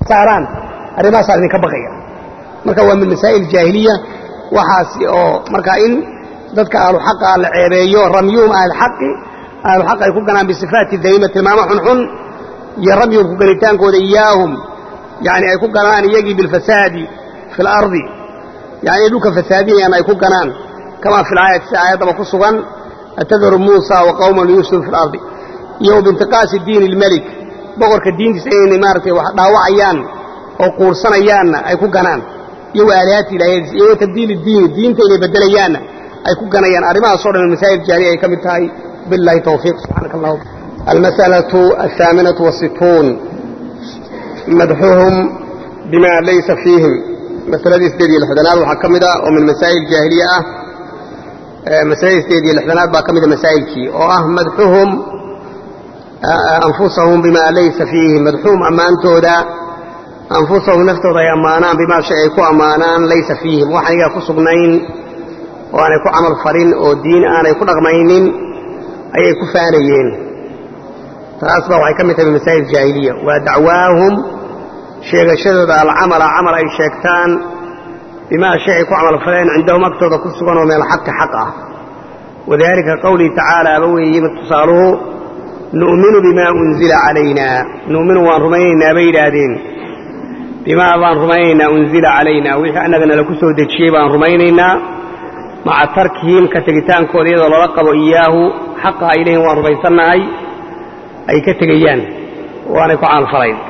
saaraan arrimahaasaan idinka baqaya marka waa min masaa'il jaahiliya waxaasi oo marka in dadka ahlu xaqa la ceebeeyo ramyuhum ahlxaqi ahlu xaq ay ku ganaan bisifaati dayima tilmaamo xunxun iyo ramyuhum ku ganitaankooda iyaahum yani ay ku ganaan iyagii bilfasaadi fi اlardi yani ay dhulka fasaadinayaan ay ku ganaan kama fi laayati si aayaddaba ku sugan atadaru muusa wa qawman liyufsidu fi اlardi iyo bintiqaasi diin اlmelik boqorka diintiisa inay maaratay wax dhaawacayaan oo quursanayaanna ay ku ganaan iyo wa aalihaati ilaahiyadiisa iyo wa tabdiili diini diinta inay bedelayaanna ay ku ganayaan arrimahaasoo dhan masaa'il jaariya ay ka mid tahay billahi tawfiiq subxaanaka allah almas'alatu alhaaminatu wasituun madxuhum bima laysa fiihim masaladii sideed iyo lixdanaad waxaa ka mid ah oo min masaa'il jaahiliya ah masaladii sideed iyo lixdanaad baa ka mida masaa'ilkii oo ah madxuhum anfusahum bima laysa fiihim madxuhum ammaantooda anfusahum naftooda ay ammaanaan bimaa shay ay ku ammaanaan laysa fiihim wax anigaa ku sugnayn oo aanay ku camal falin oo diin aanay ku dhaqmaynin ayay ku faanayeen taas baa waxay ka mid tahay masaa'il jaahiliya waa dacwaahum sheegashadooda alcamala camal ay sheegtaan bimaa shay ay ku camal faleen cindahum agtooda ku sugan oo meel xaqi xaq ah wadalika qawlihi tacaala aba weeye mid tusaaluhu nu'minu bimaa unzila calayna nu'minu waan rumaynaynaa bay yidhaahdeen bimaa baan rumaynaynaa unzila calayna wixii annagana laku soo dejiyey baan rumaynaynaa maca tarkihim ka tegitaankooda iyadoo lala qabo iyaahu xaqa ay leeyihin waan rumaysannahay ay ka tegayaan waanay ku camalfalayn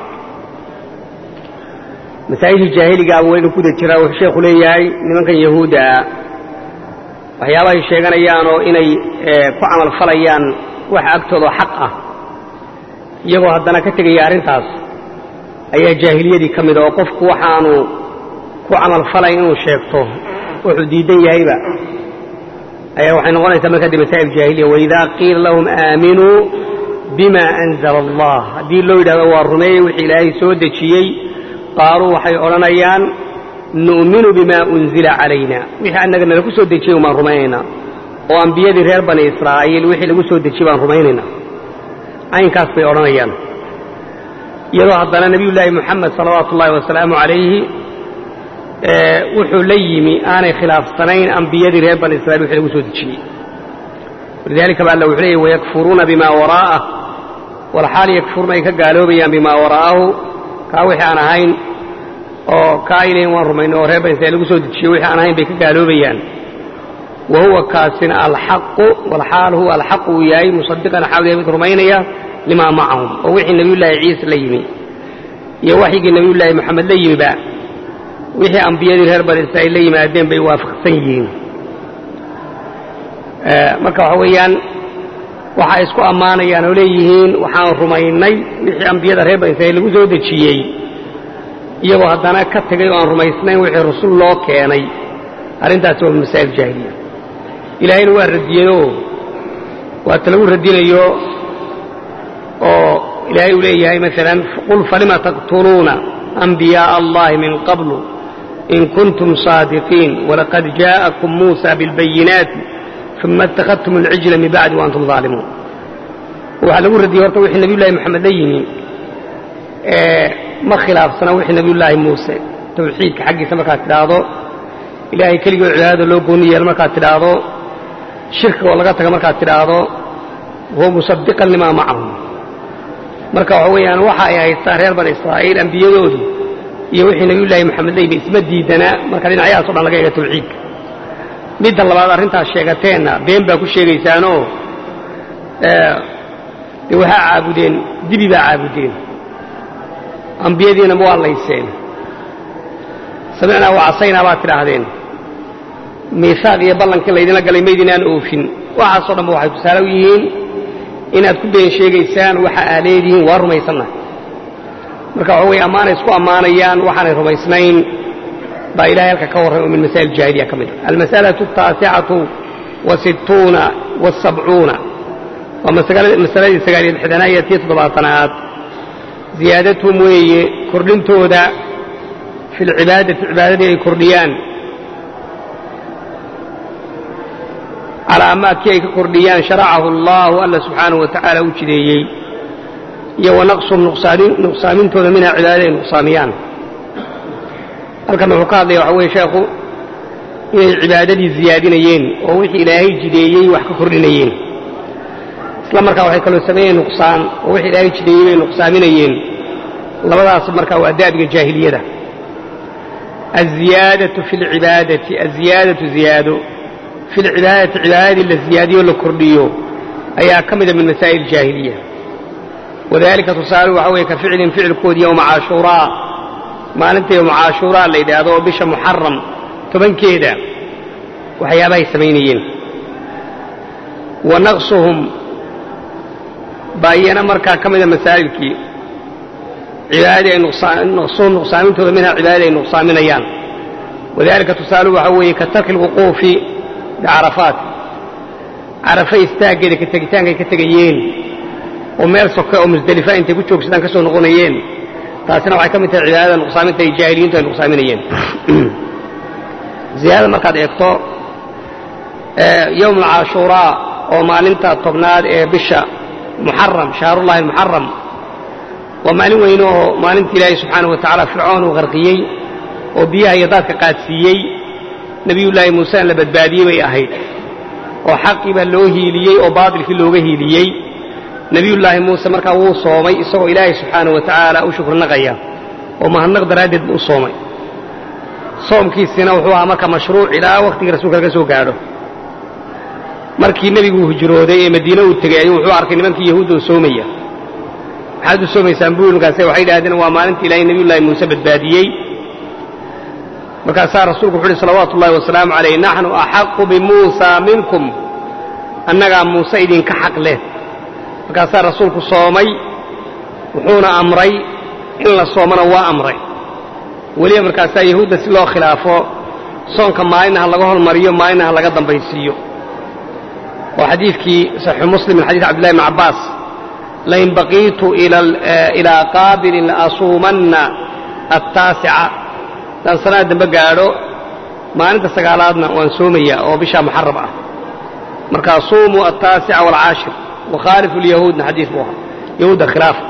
masaa'ishii jaahiligaaba waynu kuda jiraa wuxuu sheekhu leeyahay nimankan yahuudda ah waxyaabahay sheeganayaanoo inay ku camalfalayaan waxa agtooda xaq ah iyagoo haddana ka tegaya arrintaas ayaa jaahiliyadii ka mida oo qofku waxaanu ku camalfalayn inuu sheegto wuxuu diidan yahayba ayaa waxay noqonaysaa markaa de masaa'il jaahiliya waidaa qiila lahum aaminuu bima anzala allah haddii loo yidhahdo waa rumeeyey wixii ilaahay soo dejiyey qaaluu waxay odhanayaan nu'minu bima unzila calayna wixii annagana lagu soo dejiyey umaan rumaynaynaa oo ambiyadii reer bani israa'iil wixii lagu soo dejiyey baan rumaynaynaa caynkaas bay odhanayaan iyadoo haddana nebiyullaahi moxamed salawaatu ullaahi wasalaamu calayhi wuxuu la yimi aanay khilaafsanayn ambiyadii reer bani israiil wixii lagu soo dejiyey walidaalika ba alla wuxuu leeyay wayakfuruuna bimaa waraa'ah walxaal yakfuruuna ay ka gaaloobayaan bimaa waraa'ahu kaa wixii aan ahayn oo kaa ay leeyiin waan rumayno oo reer bani israiil lagu soo dejiyey wixii aan ahayn bay ka gaaloobayaan wa huwa kaasina alxaqu walxaal huwa alxaqu uu yahay musadiqan xawliya mid rumaynaya limaa macahum oo wixii nebiyullaahi ciise la yimi iyo waxyigii nebiyullaahi moxamed la yimiba wixii ambiyadii reer bani israa'iil la yimaadeen bay waafaqsan yihiin marka waxa weeyaan waxay isku ammaanayaan oo leeyihiin waxaan rumaynay wixii ambiyada reer bani israiil lagu soo dejiyey iyagoo haddana ka tegay oo aan rumaysnayn wixii rasul loo keenay arrintaasi waa masaa'il jaahiliya ilaahayna waa radiyeyoo waata lagu radinayo oo ilaahay uu leeyahay maalan qul falima taqtuluuna أنبياء الله من قبل إن كنتم صادقين ولقد جاءكم موسى بالبينات ثم اتخذتم العجل من بعد وأنتم ظالمون waxaa lagu radiyey horta wixii nabiyullaahi moxamed la yimi ma khilaafsana wixii nabiyullaahi muuse tawxiidka xaggiisa markaad tidhaahdo ilaahay keligoo cibaadada loo gooni yeelo markaad tidhaahdo shirkiga oo laga taga markaad tidhaahdo huwa musadiqan limaa macahum marka waxa weeyaan waxa ay haystaan reer bani israa'iil ambiyadoodu iyo wixii nabiyullaahi moxamed la yimi isma diidanaa marka dhinacyahaas o dhan laga eega tawxiidka midda labaad arrintaas sheegateenna been baa ku sheegaysaanoo dee waxaa caabudeen dibi baa caabudeen ambiyadiina ma waa layseen samicnaa wacasaynaa baad tidhaahdeen miisaaq iyo ballankii laydinla galay maydinaan oofin waxaasoo dhanba waxay tusaale u yihiin inaad ku been sheegaysaan waxa aa leedihiin waa rumaysannahay marka waxa weye ammaanay isku ammaanayaan waxaanay rumaysnayn baa ilahay halka ka warran oo min masaa'il jaahiliya ka mid a almas'alatu ataasicatu wasittuuna wasabcuuna waa masaladii sagaaliyo lixdanaad iyo tii toddobaatanaad ziyaadathum weeye kordhintooda fi lcibaadati cibaadadii ay kordhiyaan calaa maa kii ay ka kordhiyaan sharacahu allaahu alla subxaanahu wa tacaala u jideeyey iyo wa naqsuhum nuqsaamintooda minha cibaadada ay nuqsaamiyaan halkan wuxuu ka hadlaya waxa weye sheekhu inay cibaadadii ziyaadinayeen oo wixii ilaahay jideeyey wax ka kordhinayeen isla markaa waxay kaloo sameeyeen nuqsaan oo wixii ilaahay jideeyey bay nuqsaaminayeen labadaas markaa waa da'biga jaahiliyada aziyaadatu fi lcibaadati aziyaadatu ziyaado fi lcibaadati cibaadadii la ziyaadiyo la kordhiyo ayaa ka mida min masaa'il jaahiliya wadalika tusaale waxa weeye ka ficlin ficilkoodii yowma caashuuraa maalinta yowma caashuuraa la yidhaahdo oo bisha muxaram tobankeeda waxyaabahay samaynayeen wa naqsuhum baa iyana markaa ka mida masaa'ilkii cibaadadii ay naqsuhum nuqsaamintooda minha cibaadadii ay nuqsaaminayaan wadalika tusaale waxa weeye ka tarki lwuquufi bicarafaat carafa istaaggeeda ka tegitaankay ka tegayeen oo meel soke oo musdelifa intay ku joogsadaan ka soo noqonayeen taasina waxay ka mid tahay cibaadada nuqsaaminta ay jaahiliyiintu ay nuqsaaminayeen ziyaadada markaad eegto yowm alcaashuuraa oo maalinta tobnaad ee bisha muxaram shahrullahi almuxaram waa maalin weyne oo maalinta ilaahay subxaanahu wa tacaala fircoon uu qarqiyey oo biyaha iyo daadka qaadsiiyey nebiyullaahi muusena la badbaadiyey bay ahayd oo xaqii baa loo hiiliyey oo baatilkii looga hiiliyey nebiyullaahi muuse markaa wuu soomay isagoo ilaahay subxaanahu wa tacaala u shukrinaqaya oo mahadnaq daraaddeed buu u soomay soomkiisina wuxuu ahaa marka mashruuc ilaa wakhtigii rasuulka laga soo gaadho markii nebigu hijrooday ee madiine uu tegey ayuu wuxuu arkay nimankii yahuudda oo soomaya maxaad u soomaysaan buu markaase waxay idhahdeen waa maalinta ilaahay nebiyullaahi muuse badbaadiyey markaasaa rasuulku wuxu uhi salawaatu ullahi wasalaamu calayh naxnu axaqu bimuusa minkum annagaa muuse idinka xaq leh markaasaa rasuulku soomay wuxuuna amray in la soomana waa amray weliba markaasaa yahuudda si loo khilaafo soonka maalina ha laga hormariyo maalina ha laga dambaysiiyo oo xadiidkii saxiixu muslim min xadiis cabdillahi bn cabbaas lain baqiitu ilaa qaabilin laasuumanna attaasica haddaan sanada dambe gaadho maalinta sagaalaadna waan soomayaa oo bishaa muxaram ah markaa suumuu attaasica waalcaashir wakhaalifu lyahuudna xadiis buu ahaa yahuudda khilaafa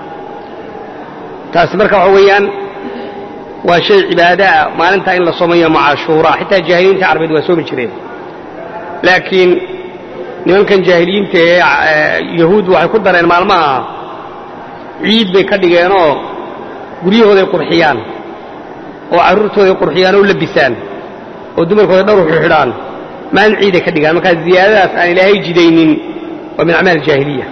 taasi marka waxa weeyaan waa shay cibaadaah maalintaa in la soomayo macashuuraa xitaa jaahiliyiinta carabeed waa soomi jireen laakiin nimankan jaahiliyiinta ee yahuud waxay ku dareen maalmaha ciid bay ka dhigeenoo guryahooday qurxiyaan oo carruurtooday qurxiyaan oo labisaan oo dumarkooda dhowr xidhaan maalin ciiday ka dhigaan markaa ziyaadadaas aan ilaahay jidaynin waa min acmaal jaahiliya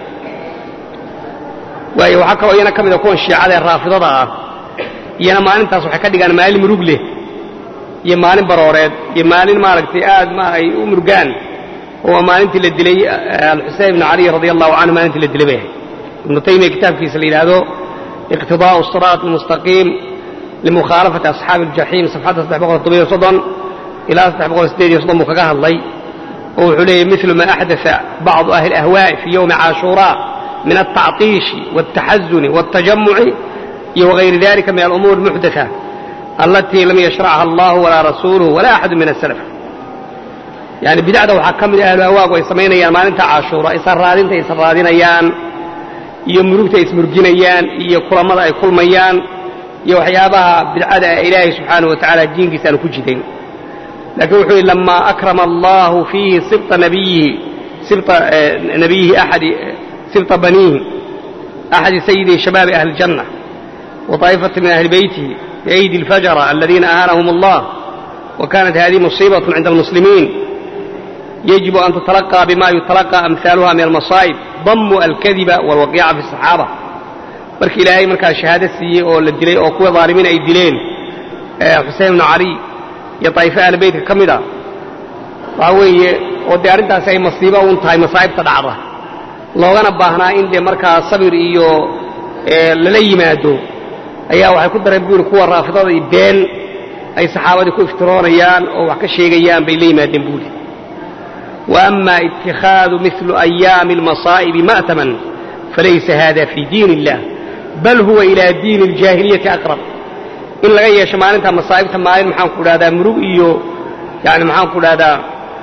waayo waxaa kaloo iyana ka mida kuwan shiicada ee raafidada ah iyana maalintaas waxay ka dhigaan maalin murug leh iyo maalin barooreed iyo maalin maaragtay aad ma ay u murugaan oo waa maalintii la dilay alxusein ibnu cali radi allahu canhu maalintii la dilay bay ahayd ibnu taymiya kitaabkiisa la yidhaahdo iqtidaa'u siraat almustaqiim limukhaalafati asxaabi aljaxiim safxadda saddex boqol todobiyo soddon ilaa saddex boqol sideed iyo soddon buu kaga hadlay oo wuxuu leeyahy milu ma axdaa bacdu ahli ahwaa'i fii yowmi caashuuraa min altacطiishi wاltaxazuni wاltajamuci iyo wغayri dalika min alumuur اlmuxdatha alatii lam yashracha allah walaa rasuuluhu walaa axadu min asalaf yani bidacda waxaa ka mid ahlu hawaagu ay samaynayaan maalinta caashuura israadinta ay israadinayaan iyo murugta ay ismurginayaan iyo kulamada ay kulmayaan iyo waxyaabaha bidcada ee ilaahay subxaanaه wa tacala diinkiisa aanu ku jidayn lakiin wuxuu yihi lama akrama allahu fiihi sibطa nabiyihi sibطa nabiyihi axadi sibطa baniihi axadi sayidi shabaabi ahli اljanة وطائفة من أهل بيته بأيدي الفجرة الذين أهانهم الله وكانت هذه مصيبة عند المسلمين يجب أن تتلقى بما يتلقى أمثالها من المصائب ضم الكذب والوقيعة في الصحابة marka ilaahay markaa shahaado siiyey oo la dilay oo kuwa dhaalimiin ay dileen xuseen ibnu cali iyo daa'ife ahli beytka ka mid a waxaa weeye oo dee arrintaasi ay masiibo uun tahay masaa'ibta dhacda loogana baahnaa in dee markaa sabir iyo lala yimaado ayaa waxay ku dareen buuri kuwa raafidada iyo been ay saxaabadii ku iftiroonayaan oo wax ka sheegayaan bay la yimaadeen buuri wa ama itikhaadu milu ayaami almasaa'ibi ma'taman falaysa hada fii diin illah bal huwa ilaa diini aljaahiliyati aqrab in laga yeesho maalinta masaa'ibta maalin maxaan ku dhahdaa murug iyo yani maxaan ku dhahdaa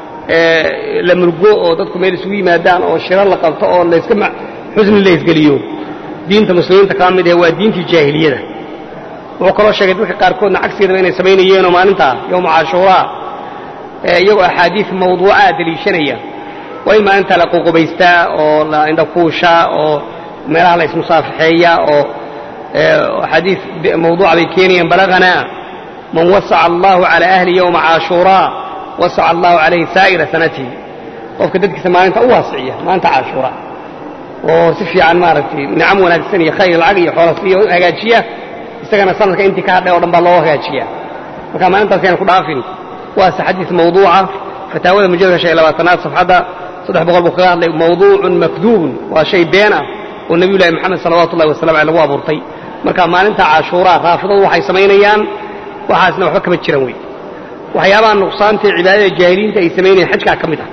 la murgo oo dadku meel isugu yimaadaan oo shiro la qabto oo layska xusni la isgeliyo diinta muslimiinta kama mid ahe waa diintii jaahiliyada wuxuu kaloo sheegay dadka qaarkoodna cagsigeedaba inay samaynayeenoo maalintaa yowma cashuuraa iyagoo axaadiis mawduucaa deliishanaya waa in maalintaa la ququbaystaa oo la indhakuushaa oo meelaha la ismusaafaxeeyaa oo axaadiis mawduuca bay keenayaan balaganaa man wasaca allahu calaa ahli yowma cashuuraa wasaca allahu calayhi saa'ira sanatihi qofka dadkiisa maalinta u waasiciya maalinta cashuura oo si fiican maaragtay nicam wanaagsan iyo khayr lacag iyo xoolasiiyo hagaajiya isagana sanadka intii ka hadhay o dhan baa loo hagaajiya marka maalintaas ayaan ku dhaafin waase xadiis mawduuca fataawada mujalladka shan iyo labaatanaad safxadda saddex boqol buu kaga hadlay mawduucun makduubun waa shay been ah oo nebiyullahi moxamed salawatu ullahi wasalam aleh lagu abuurtay marka maalinta cashuuraa raafidadu waxay samaynayaan waxaasna waxba kama jiran wey waxyaabaha nuqsaantae cibaadada jaahiliinta ay samaynayeen xajkaa ka mid ah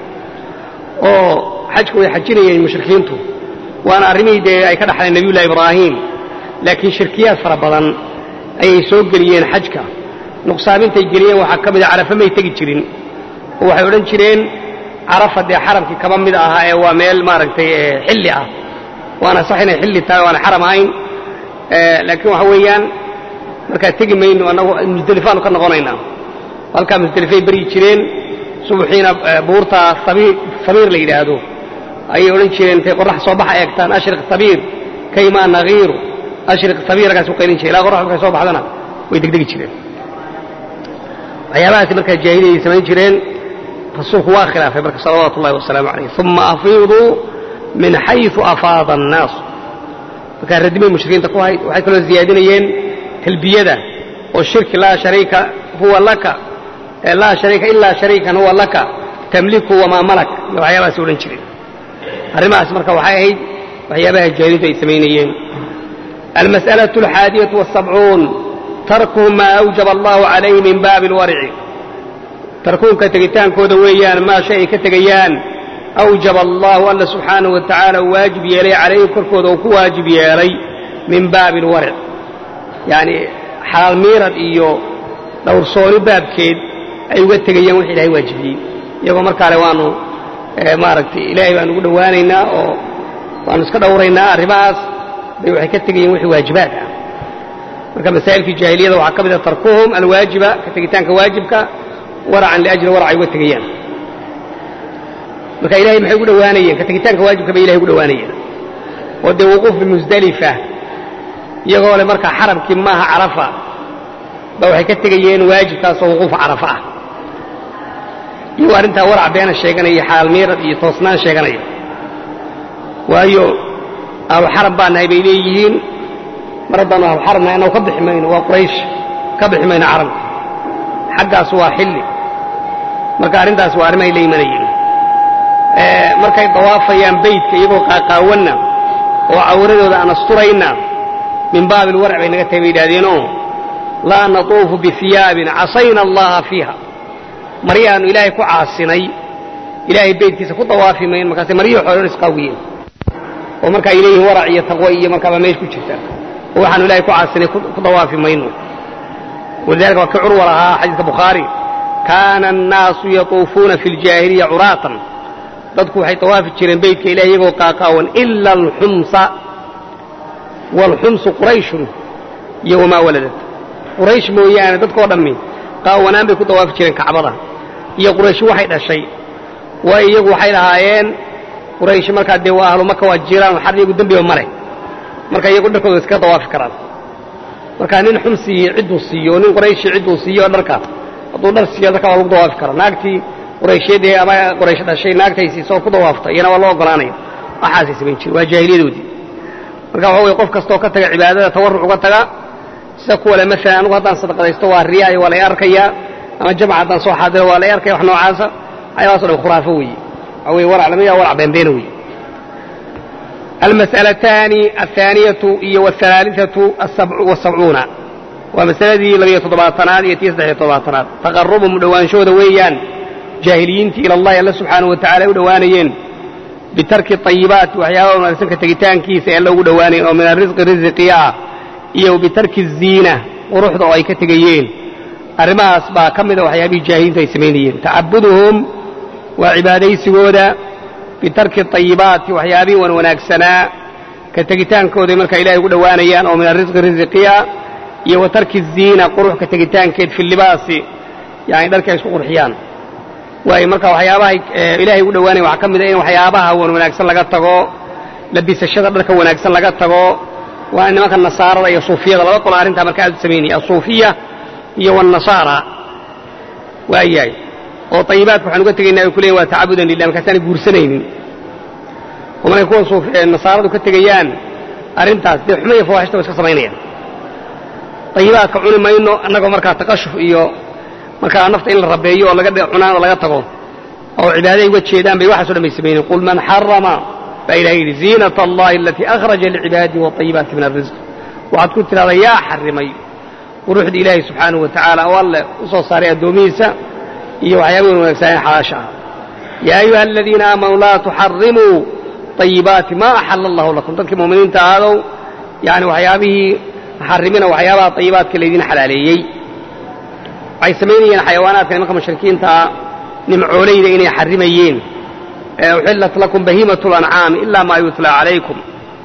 oo xajku way xajinayeen mushrikiintu waana arrimihii dee ay ka dhaxleen nebiyullahi ibraahim laakiin shirkiyaad fara badan ayay soo geliyeen xajka nuqsaamintay geliyeen waxaa ka mid a carafa may tegi jirin oo waxay odhan jireen carafa dee xaramkii kaba mid ahaa ee waa meel maaragtay xilli ah waana sax inay xilli tahay waana xaram ahayn laakiin waxa weeyaan markaa tegi mayno annagu musdelifaanu ka noqonaynaa halkaa musdelifay baryi jireen subaxiina buurta sabiir la yidhaahdo ayay odhan jireen intay qorrax soo baxa eegtaan ashriq sabiir kaymaa nagiiru ashriq sabiir raggaas u qaylin jire ilaa qorrax markay soo baxdana way degdegi jireen waxyaabahaasi markaa jaahiliyay samayn jireen rasuulku waa khilaafay marka salawaatu ullahi wasalaamu calayh uma afiiduu min xayثu afaada الnaas markaa radimay mushrikiinta ku hayd waxay kaloo ziyaadinayeen talbiyada oo shirki laa shariika huwa laka laa shariika ilaa shariikan huwa laka tamliku wamaa malak iyo waxyaabahaasi odhan jireen arrimahaas marka waxay ahayd waxyaabaha jaahiliintu ay samaynayeen almas'alaة alxaadiyaة والsabcuun tarkuhum maa awjaba allahu calayhi min baabi اlwarci tarkuunka tegitaankooda weeyaan maa shay ay ka tegayaan awjaba allahu alla subxaanahu wa tacaala uu waajib yeelay calayhi korkooda uu ku waajib yeelay min baabi alwarc yacni xalaal miirad iyo dhowrsooni baabkeed ay uga tegayaan wix ilahay waajibiyey iyagoo markaale waanu maaragtay ilaahay baanu ugu dhowaanaynaa oo waanu iska dhowraynaa arrimahaas bay waxay ka tegayeen wixii waajibaad ah marka masaa'ilkii jaahiliyada waxaa ka mid a tarkuhum alwaajiba ka tegitaanka waajibka waracan liajli warac ay uga tegayaan marka ilahay maxay ugu dhowaanayeen ka tegitaanka waajibka bay ilahay ugu dhowaanayeen oo dee wuquuf bimusdelifa iyagoo le markaa xaramkii maaha carafa ba waxay ka tegayeen waajibkaasoo wuquuf carafa ah iyagoo arrintaa warac beena sheeganaya xalaal miirad iyo toosnaan sheeganaya waayo ahlu xaram baa nahay bay leeyihiin mar haddaanu ahlu xaram nahay annagu ka bixi mayno waa quraysh ka bixi mayno caramka xaggaas waa xilli marka arrintaas waa arrimahay la imanayeen markay dawaafayaan beytka iyagoo qaaqaawanna oo cawradooda aan asturayna min baabi alwarc bay naga tahay bay yidhahdeenoo laa natuufu bihiyaabin casayna allaha fiiha maryahaannu ilaahay ku caasinay ilaahay beytkiisa ku dawaafi mayn markaase maryihii xoolon isqaawiyeen oo marka ay leeyihin warac iyo taqwo iyo markaaba meesh ku jirta oo waxaanu ilahay ku caasinay ku dawaafi mayno walidalika waa ka curwa lahaa xadiiska bukhaari kaana annaasu yatuufuuna fi ljaahiliya curaatan dadku waxay tawaafi jireen beytka ilahi iyagoo qaaqaawan ila alxumsa waalxumsu qurayshun iyo wamaa waladad quraysh mooyaane dadkoo dhammi qaawanaan bay ku dawaafi jireen kacbada iyo quraysh waxay dhashay waayo iyagu waxay lahaayeen quraysh markaa dee waa ahlu maka waa jiraan xar iyagu dembiba ma leh marka iyagu dharkooda iskaga dawaafi karaan marka nin xumsii cidduu siiyo nin qurayshii cidduu siiyo dharka hadduu dhar siiyo dharka waa lagu dawaafi karaa naagtii qurayshyadii ama quraysh dhashay naagtay siisoo ku dawaafta iyana waa loo ogolaanaya waxaasay samayn jire waa jaahiliyadoodii marka waxa weye qof kastoo ka taga cibaadada tawarruc uga taga sida kuwa le maalan anugu haddaan sadaqadaysto waa riyaayo waa lay arkayaa ama jamc haddaan soo xaadiro waa lay arkaya wax noocaasa waxyaabahaso dhan khuraafo weeye waxa weye warac lamid warac beenbeena weeye almas'alataani alhaaniyatu iyo waalhalaalithatu wasabcuuna waa masaladii labiyo toddobaatanaad iyo tii saddexiyo toddobaatanaad taqarubum dhowaanshooda weeyaan jaahiliyiintii ila allahi alla subxaanahu wa tacala ay u dhowaanayeen bitarki ayibaati waxyaabaha wanaagsanka tegitaankiisa ee alla ugu dhowaanayeen oo min arisqi risiqiya ah iyo bitarki ziina quruxda oo ay ka tegayeen arrimahaas baa ka mida waxyaabihii jaahiliintu ay samaynayeen tacabuduhum waa cibaadaysigooda bitarki ayibaati waxyaabihii wan wanaagsanaa ka tegitaankooday markaa ilahay ugu dhowaanayaan oo min arrisqi risiqiya iyo wa tarki ziina qurux ka tegitaankeed fi libaasi yani dharkii ay isku qurxiyaan waayo marka waxyaabahay ilaahay ugu dhowaanaya waxaa ka mid a in waxyaabaha wan wanaagsan laga tago labisashada dharka wanaagsan laga tago waa nimanka nasaarada iyo suufiyada laba qolo arrintaa marka aad u samaynaya asuufiya iyo wanasaara waayahay oo ayibaadka waxaan uga tegaynaa ay ku leeyin waa tacabudan lilah markaasaanay guursanaynin oo markay kuwa nasaaradu ka tegayaan arrintaas dee xuma iyo fawaaxishta wa iska samaynayaan ayibaadka cuni mayno annagoo markaa taqashuf iyo markaa nafta in la rabeeyo oo laga cunaan oo laga tago oo cibaadaday uga jeedaan bay waxaaso dhan bay samaynayen qul man xarama baa ilahay yidhi ziinata allahi alatii akhraja licibaadihi waayibaati min alrisq waxaad ku tidhahdaa yaa xarimay quruxda ilaahay subxaanahu wa tacaala oo alle u soo saaray addoomihiisa iyo waxyaaba wan wanaagsaneen xalaasha ah yaa ayuha aladiina aamanuu laa tuxarimuu ayibaati maa axala allahu lakum dadkii mu'miniinta ahaadow yani waxyaabihii xarimina waxyaabaha ayibaadka laydin xalaaleeyey waxay samaynayeen xayawaanaadka nimanka mushrikiintaa nimcoolayda inay xarimayeen uxillat lakum bahiimatu lancaami ilaa maa yutlaa calaykum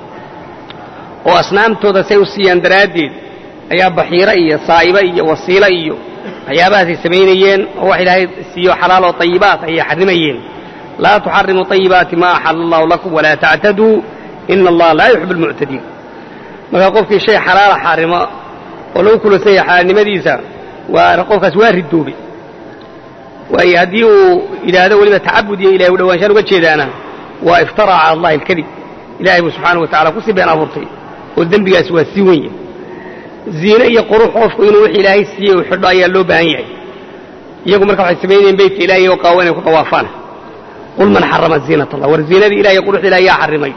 oo asnaamtooda say u siiyaan daraaddeed ayaa baxiiro iyo saa'ibo iyo wasiilo iyo waxyaabahaasay samaynayeen oo wax ilaahay siiyo xalaal oo ayibaat ayay xarimayeen laa tuxarimuu ayibaati maa axala allahu lakum walaa tactaduu ina allaha laa yuxib almuctadiin markaa qofkii shay xalaala xaarimo oo lagu kulansan yahay xalaalnimadiisa waa qofkaas waa ridoobay waayo haddii uu yidhaahdo weliba tacabud iyo ilahay u dhawaanshaan uga jeedaana waa iftara cala allahi alkadib ilahay buu subxaana wa tacala kusii been abuurtay oo dembigaas waa sii wenya ziine iyo qurux qofku inuu wix ilaahay siiyey uu xidho ayaa loo baahan yahay iyagu marka waxay samaynayeen beytka ilahay oo qaawa inay ku dawaafaan qul man xarama ziinat allah war ziinadii ilahay iyo quruxda ilahay yaa xarimay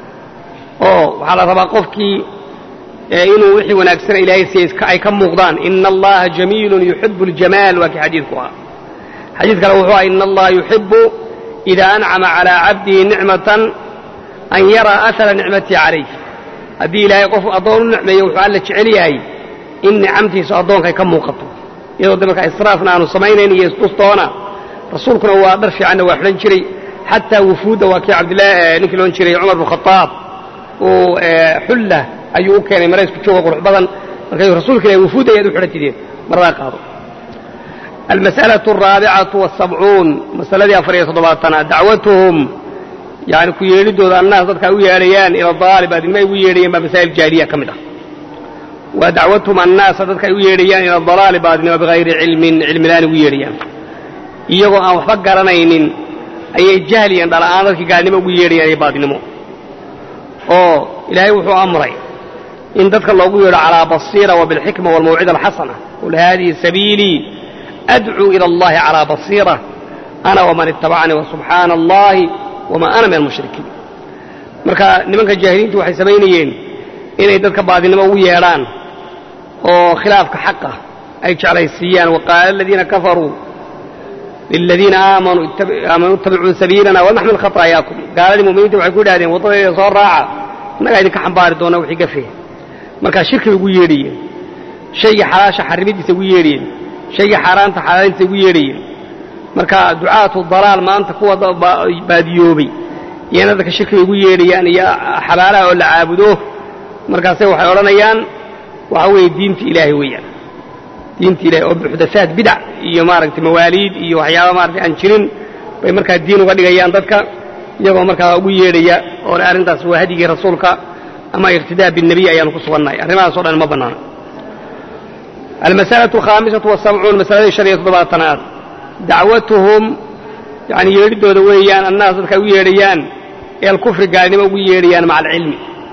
oo waxaa la rabaa qofkii inuu wixii wanaagsana ilaahay siiyey ay ka muuqdaan ina allaha jamiilun yuxibu اljamaal waa kii xadiidku ahaa xadiid kale wuxuu aha ina allaha yuxibu ida ancama calىa cabdihi nicmatan an yaraa ahara nicmatii calayh haddii ilaahay qof addoon u nicmeeyo wuxuu alla jecel yahay in nicamtiisu addoonkay ka muuqato iyadoo de markaa israafna aanu samaynayn iyo isdustoona rasuulkuna waa dhar fiicanna waa xidhan jiray xataa wufuudda waa kii cabdillahi ninkii loon jiray cumar bnu khadaab uu xulla ayuu u keenay maraysku jooga qurux badan markaasuu rasuulka ilahi wufuudda ayaad u xidhantideen maradaa qaado almas'alaة الraabicatu والsabcuun masaladii afar iyo toddobaatanaad dacwatuhum yani ku yeedhidooda annaas dadka ay u yeedhayaan ila daalib adnimo ay ugu yeedhayeen baa masaa'il jaahiliya ka mid ah waa dacwatuhum annaasa dadka ay u yeedhayaan ila dalaali baadnimo bigayri cilmin cilmilaan ugu yeedhayaan iyagoo aan waxba garanaynin ayay jahliyan dhala'aan dadkii gaalnimo ugu yeedhayaan iyo baadnimo oo ilaahay wuxuu amray in dadka loogu yeedho calaa basiira wa bilxikma walmawcida alxasana qul haadihi sabiilii adcuu ila allahi calaa basiira ana waman ittabacanii wasubxaana allahi wamaa ana min almushrikiin marka nimanka jaahiliintu waxay samaynayeen inay dadka baadinimo ugu yeedhaan oo khilaafka xaqa ay jeclaysiiyaan waqaala aladiina kafaruu liladiina aamanuu ittabicuu sabiilana wanaxmil khataayakum gaaladii muminiinta waxay ku yidhahdeen waddadayda soo raaca innagaa idinka xambaari doona wixii gafe markaa shirkibay ugu yeedhayeen shaygii xalaasha xarimidiisa ugu yeedhayeen shaygii xaaraanta xalaalintiisa ugu yeedhayeen marka ducaatu dalaal maanta kuwa baadiyoobay iyana dadka shirkibay ugu yeedhayaan iyo xabaalaha oo la caabudo markaase waxay odhanayaan waxa weeye diinta ilaahay weeyaan diinta ilahay oo muxdathaat bidac iyo maaragtay mawaaliid iyo waxyaaba maaragtay aan jirin bay markaa diin uga dhigayaan dadka iyagoo markaa ugu yeedhaya oo arrintaas waa hadyigii rasuulka ama iqtidaa binebiy ayaanu ku sugannahay arrimahaasoo dhan ma bannaana almas'alaة alkhaamisatu wasabcuun masaladii shan iyo toddobaatanaad dacwatuhum yani yeedhidooda weeyaan annaas dadka ay u yeedhayaan ee alkufri gaalnimo ugu yeedhayaan maca alcilmi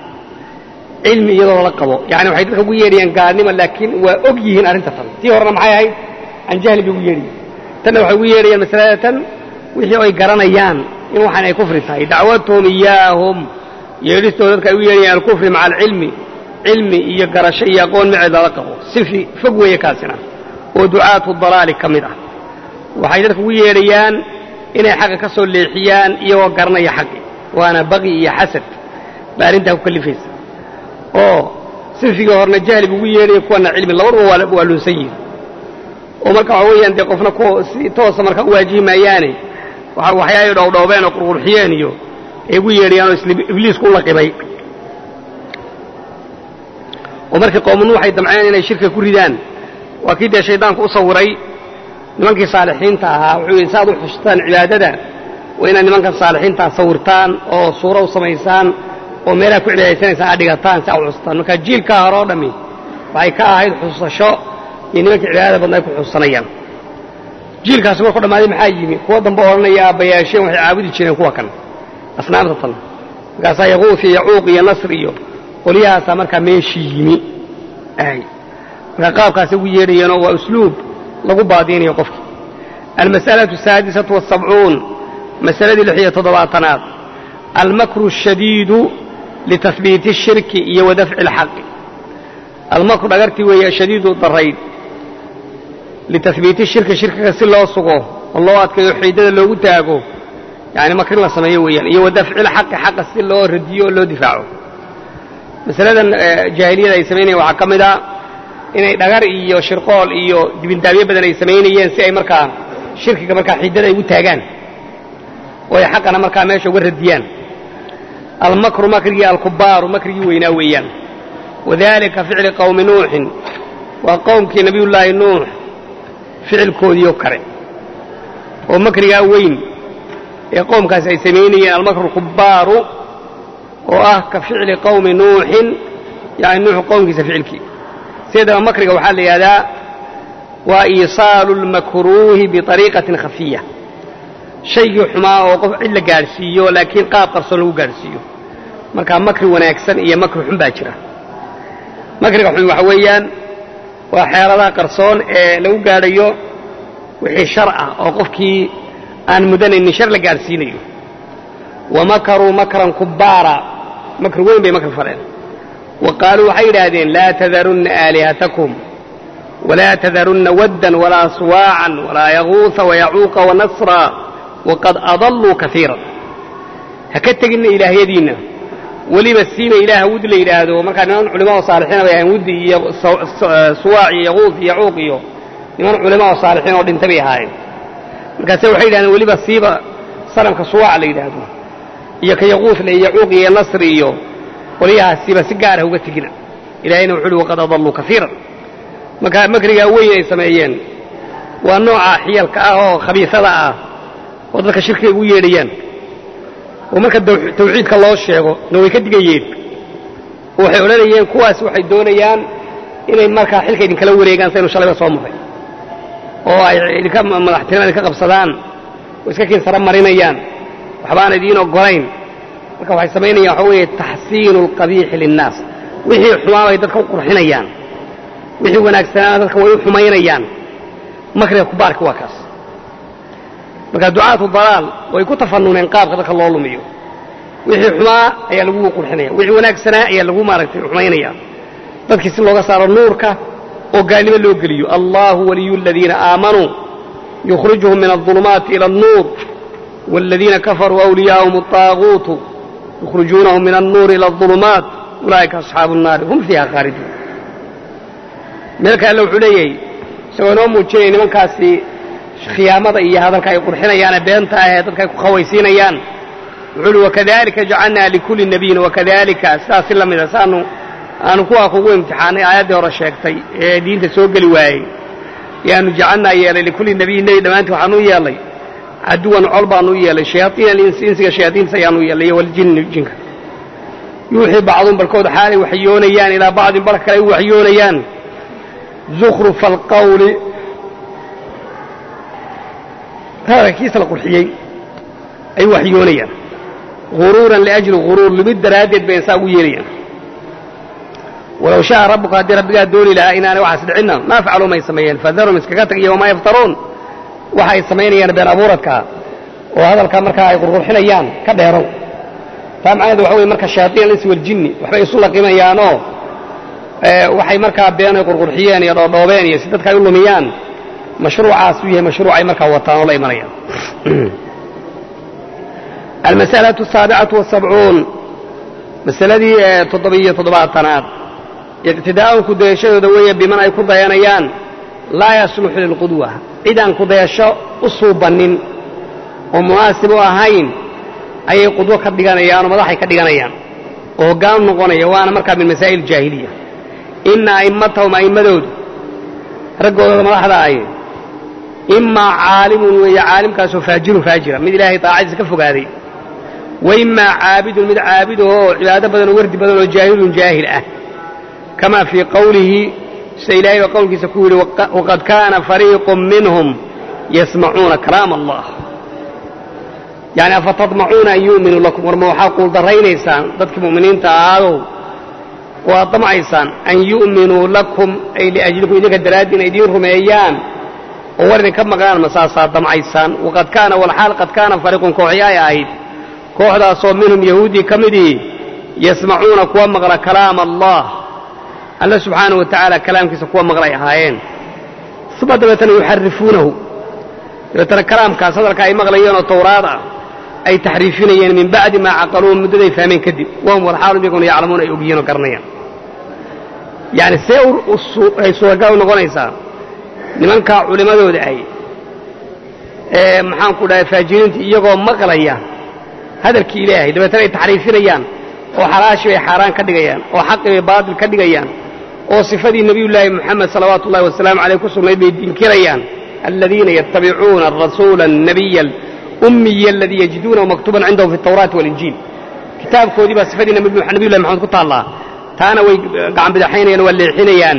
cilmi iyadoo la qabo yani waxay dadka ugu yeedhayaan gaalnimo laakiin waa og yihiin arrinta tan tii horena maxay ahayd can jahli bay ugu yeedhayiin tanna waxay ugu yeedhayaan masalada tan wixii ay garanayaan in waxaan ay kufri tahay dacwatuhum iyaahum yeedhistooda dadka ay u yeedhayaan alkufri maca alcilmi cilmi iyo garasho iyo aqoon maceed lala qabo sifi fog weeye kaasina oo ducaatu dalaali ka mid ah waxay dadka ugu yeedhayaan inay xaqa ka soo leexiyaan iyagoo garanaya xaqi waana baqi iyo xasad baa arrintaa ku kallifaysa oo sinfigii horena jahli buu ugu yeedhaya kuwana cilmi labaduba waa lunsan yihin oo marka waxa weeyaan dee qofna ku si toosa marka u waajihi maayaane waxyaay dhowdhowbeen oo qurqurxiyeen iyo ay ugu yeedhayaan oo ibliisku u laqibay oo markii qowmu nuux ay damceen inay shirka ku ridaan waa kii dee shaydaanku u sawiray nimankii saalixiinta ahaa wuxuu yidhi saaad u xustaan cibaadada waa inaad nimankan saalixiintaa sawirtaan oo suuro u samaysaan oo meelaha ku cibaadaysanaysaan aad dhigataan si aa u xustaan marka jiilkaa hore oo dhammi waxay ka ahayd xususasho iyo nimankii cibaadada badna ay ku xusuusanayaan jiilkaasi markuu dhammaaday maxaa yimi kuwa dambe odhanaya aabbayaasheen waxay caabudi jireen kuwa kan asnaamta tan markaasaa yaquuf iyo yacuuq iyo nasr iyo qolyahaasaa markaa meeshii yimi markaa qaabkaasi ugu yeedhayeenoo waa usluub lagu baadiinayo qofki almas'alaةu asaadisatu wasabcuun masaladii lix iyo toddobaatanaad almakru ashadiidu litahbiiti الshirki iyo wadafci اlxaqi almakru dhagartii weeye ashadiidu darayd litahbiiti shirki shirkiga si loo sugo oo loo adkayo xiidada loogu taago yani makrin la sameeyo weeyaan iyo wadafci lxaqi xaqa si loo radiyo oo loo difaaco masaladan jaahiliyada ay samaynayeen waxaa ka mid a inay dhagar iyo shirqool iyo dibindaabyo badan ay samaynayeen si ay markaa shirkiga markaa xiidada ay ugu taagaan oo ay xaqana markaa meesha uga radiyaan almakru makrigii alkubaaru makrigii weynaa weeyaan wadalika ficli qowmi nuuxin waa qowmkii nabiyullaahi nuux ficilkoodiio kale oo makrigaa weyn ee qowmkaasi ay samaynayeen almakru alkubaaru oo ah ka ficli qowmi nuuxin yani nuuxu qowmkiisa ficilkii sideedaba makriga waxaa la yidhahdaa waa iisaalu lmakruuhi biariiqatin khafiya shaygii xumaa oo qof cid la gaadhsiiyo laakiin qaab qarsoon lagu gaadhsiiyo markaa makri wanaagsan iyo makri xun baa jira makriga xun waxa weeyaan waa xeeladaha qarsoon ee lagu gaadhayo wixii shar ah oo qofkii aan mudanaynin shar la gaadhsiinayo wa makaruu makran kubbaara makri weyn bay makri faleen wa qaaluu waxay yidhaahdeen laa tadarunna aalihatakum walaa tadarunna waddan walaa suwaacan walaa yaguusa wayacuuqa wanasra waqad adalluu kaiiran ha ka teginna ilaahyadiinna weliba siina ilaaha wud la yidhaahdo markaa niman culimaa oo saalixiina bay ahayn wuddi iyo suwaac iyo yaquus iyo yacuuq iyo niman culimaa oo saalixiin oo dhintay bay ahaayeen markaase waxay yidhahdeen weliba siiba sanamka suwaac la yidhaahdo iyo ka yaquusle iyo yacuuq iyo nasri iyo qolyahaasiiba si gaarah uga tegina ilaahayna wuxu uhi waqad adalluu kaiiran marka makrigaa weyn ay sameeyeen waa nooca xiyalka ah oo khabiisada ah oo dadka shirkiga ugu yeedhayaan oo marka tawxiidka loo sheego na way ka digayeen oo waxay odhanayeen kuwaas waxay doonayaan inay markaa xilka idinkala wareegaan saynu shalayba soo maray oo ay idinka madaxtinima idinka qabsadaan oo iska kiinsara marinayaan waxbaan idiin ogolayn marka waxay samaynayaan waxa weeye taxsiinu alqabiixi linnaas wixii xumaa bay dadka u qurxinayaan wixii wanaagsanaana dadka way u xumaynayaan makriga kubaarka waa kaas marka ducaatu dalaal way ku tafanuneen qaabka dadka loo lumiyo wixii xumaa ayaa lagu qurxinaya wixii wanaagsanaa ayaa lagu maaragtay xumaynaya dadkii si looga saaro nuurka oo gaalnimo loo geliyo allahu waliyu aladiina aamanuu yukhrijuhum min aلظulumaati ila الnuur wاladiina kafaruu أwliyaahum الطaaguutu yukhrijuunahum min الnuuri ila الظulumaat ulaa'ika asxaabu الnaari hum fiiha khaaliduun meelka alle wuxuu leeyahay isagoo inoo muujinaya nimankaasi khiyaamada iyo hadalka ay qurxinayaane beenta ah ee dadka ay ku khawaysiinayaan wuxuu uhi wakadalika jacalnaa likulli nabiyin wakadalika sidaasi la mida saanu aanu kuwaa kugu imtixaanay aayaddii hore sheegtay ee diinta soo geli waayey yaanu jacalnaa yeelay likulli nabiyin nebi dhammaantii waxaanu u yeelay caduwan col baanu u yeelay shayaaiina alinsi insiga shayaaiinta ayaanu u yeelay iyo waljinni jinka yuuxii bacduun barkood xaalay waxyoonayaan ilaa bacdin barka kale ay u waxyoonayaan zukhrufa alqawli hadalkiisa la qurxiyey ay waxyoonayaan guruuran liajli guruur lumid daraaddeed bay saa ugu yeelayaan walow sha'a rabbuka haddii rabbigaa dooni lahaa inaanay waxaas dhicinna maa facaluu may sameeyeen fadarum iskaga tag iyo wamaa yaftaruun waxa ay samaynayaan been abuuradkaa oo hadalkaa markaa ay qurqurxinayaan ka dheerow taa macnaheedu waxa weye marka shayaaiin alinsi waljinni waxbay isu laqimayaanoo waxay markaa been ay qurqurxiyeen iyo dhoodhoobeen iyo si dadka ay u lumiyaan mashruucaas uu yahay mashruuc ay markaa wataan oo la imanayaan almas'alaةu الsaabicatu والsabcuun masaladii toddobiyo toddobaatanaad iqtidaa'un kudayashadooda weeye biman ay ku dayanayaan laa yasluxu lilqudwa cid aan kudayasho u suubannin oo munaasib u ahayn ayay qudwo ka dhiganayaan oo madaxay ka dhiganayaan oo hoggaan noqonaya waana markaa min masaa'il jaahiliya ina a'immatahum a'immadoodu raggooda madaxda ahi imaa caalimun weeye caalimkaasoo faajirun faajira mid ilaahay daacadiisa ka fogaaday wa imaa caabidun mid caabid oo cibaado badan oo wardi badan oo jaahilun jaahil ah kamaa fii qowlihi sida ilaahay baa qowlkiisa ku yidhi waqad kaana fariiqun minhum yasmacuuna kalaam allah yani afatadmacuuna an yu'minuu lakum warma waxaa quuldarraynaysaan dadkii mu'miniinta ahaadow oo aad damcaysaan an yu'minuu lakum ay liajlikum idinka daraaddiin ay idiin rumeeyaan oo war idinka maqlaan ma saasaad damcaysaan waqad kaana walxaal qad kaana fariiqun kooxi ay ahayd kooxdaasoo minhum yahuudii ka midii yasmacuuna kuwa maqla kalaama allah alla subxaanahu wa tacaala kalaamkiisa kuwa maqlay ahaayeen uma dabeetana yuxarifuunahu dabeetana kalaamkaas hadalka ay maqlayeen oo tawraad ah ay taxriifinayeen min bacdi maa caqaluuhu muddaday fahmeen kadib wahum walxaalum iyaguna yaclamuuna ay ogyihiin oo garanayaan yacni see ay suuragal u noqonaysaa nimankaa culimmadooda ay ee maxaanku dhahay faajiriinta iyagoo maqlaya hadalkii ilaahay dabeetana ay taxriifinayaan oo xalaashii bay xaaraan ka dhigayaan oo xaqii bay baatil ka dhigayaan oo sifadii nebiyullaahi moxamed salawaatu ullahi wasalaamu caleyh ku sugnayd bay dinkirayaan aladiina yattabicuuna arasuula annabiya alummiya aladii yajiduunahu maktuuban cindahum fi altawraati walinjiil kitaabkoodii baa sifadii nabiyullahi moxamed ku taallaa taana way gacan bidaxaynayaan waa leexinayaan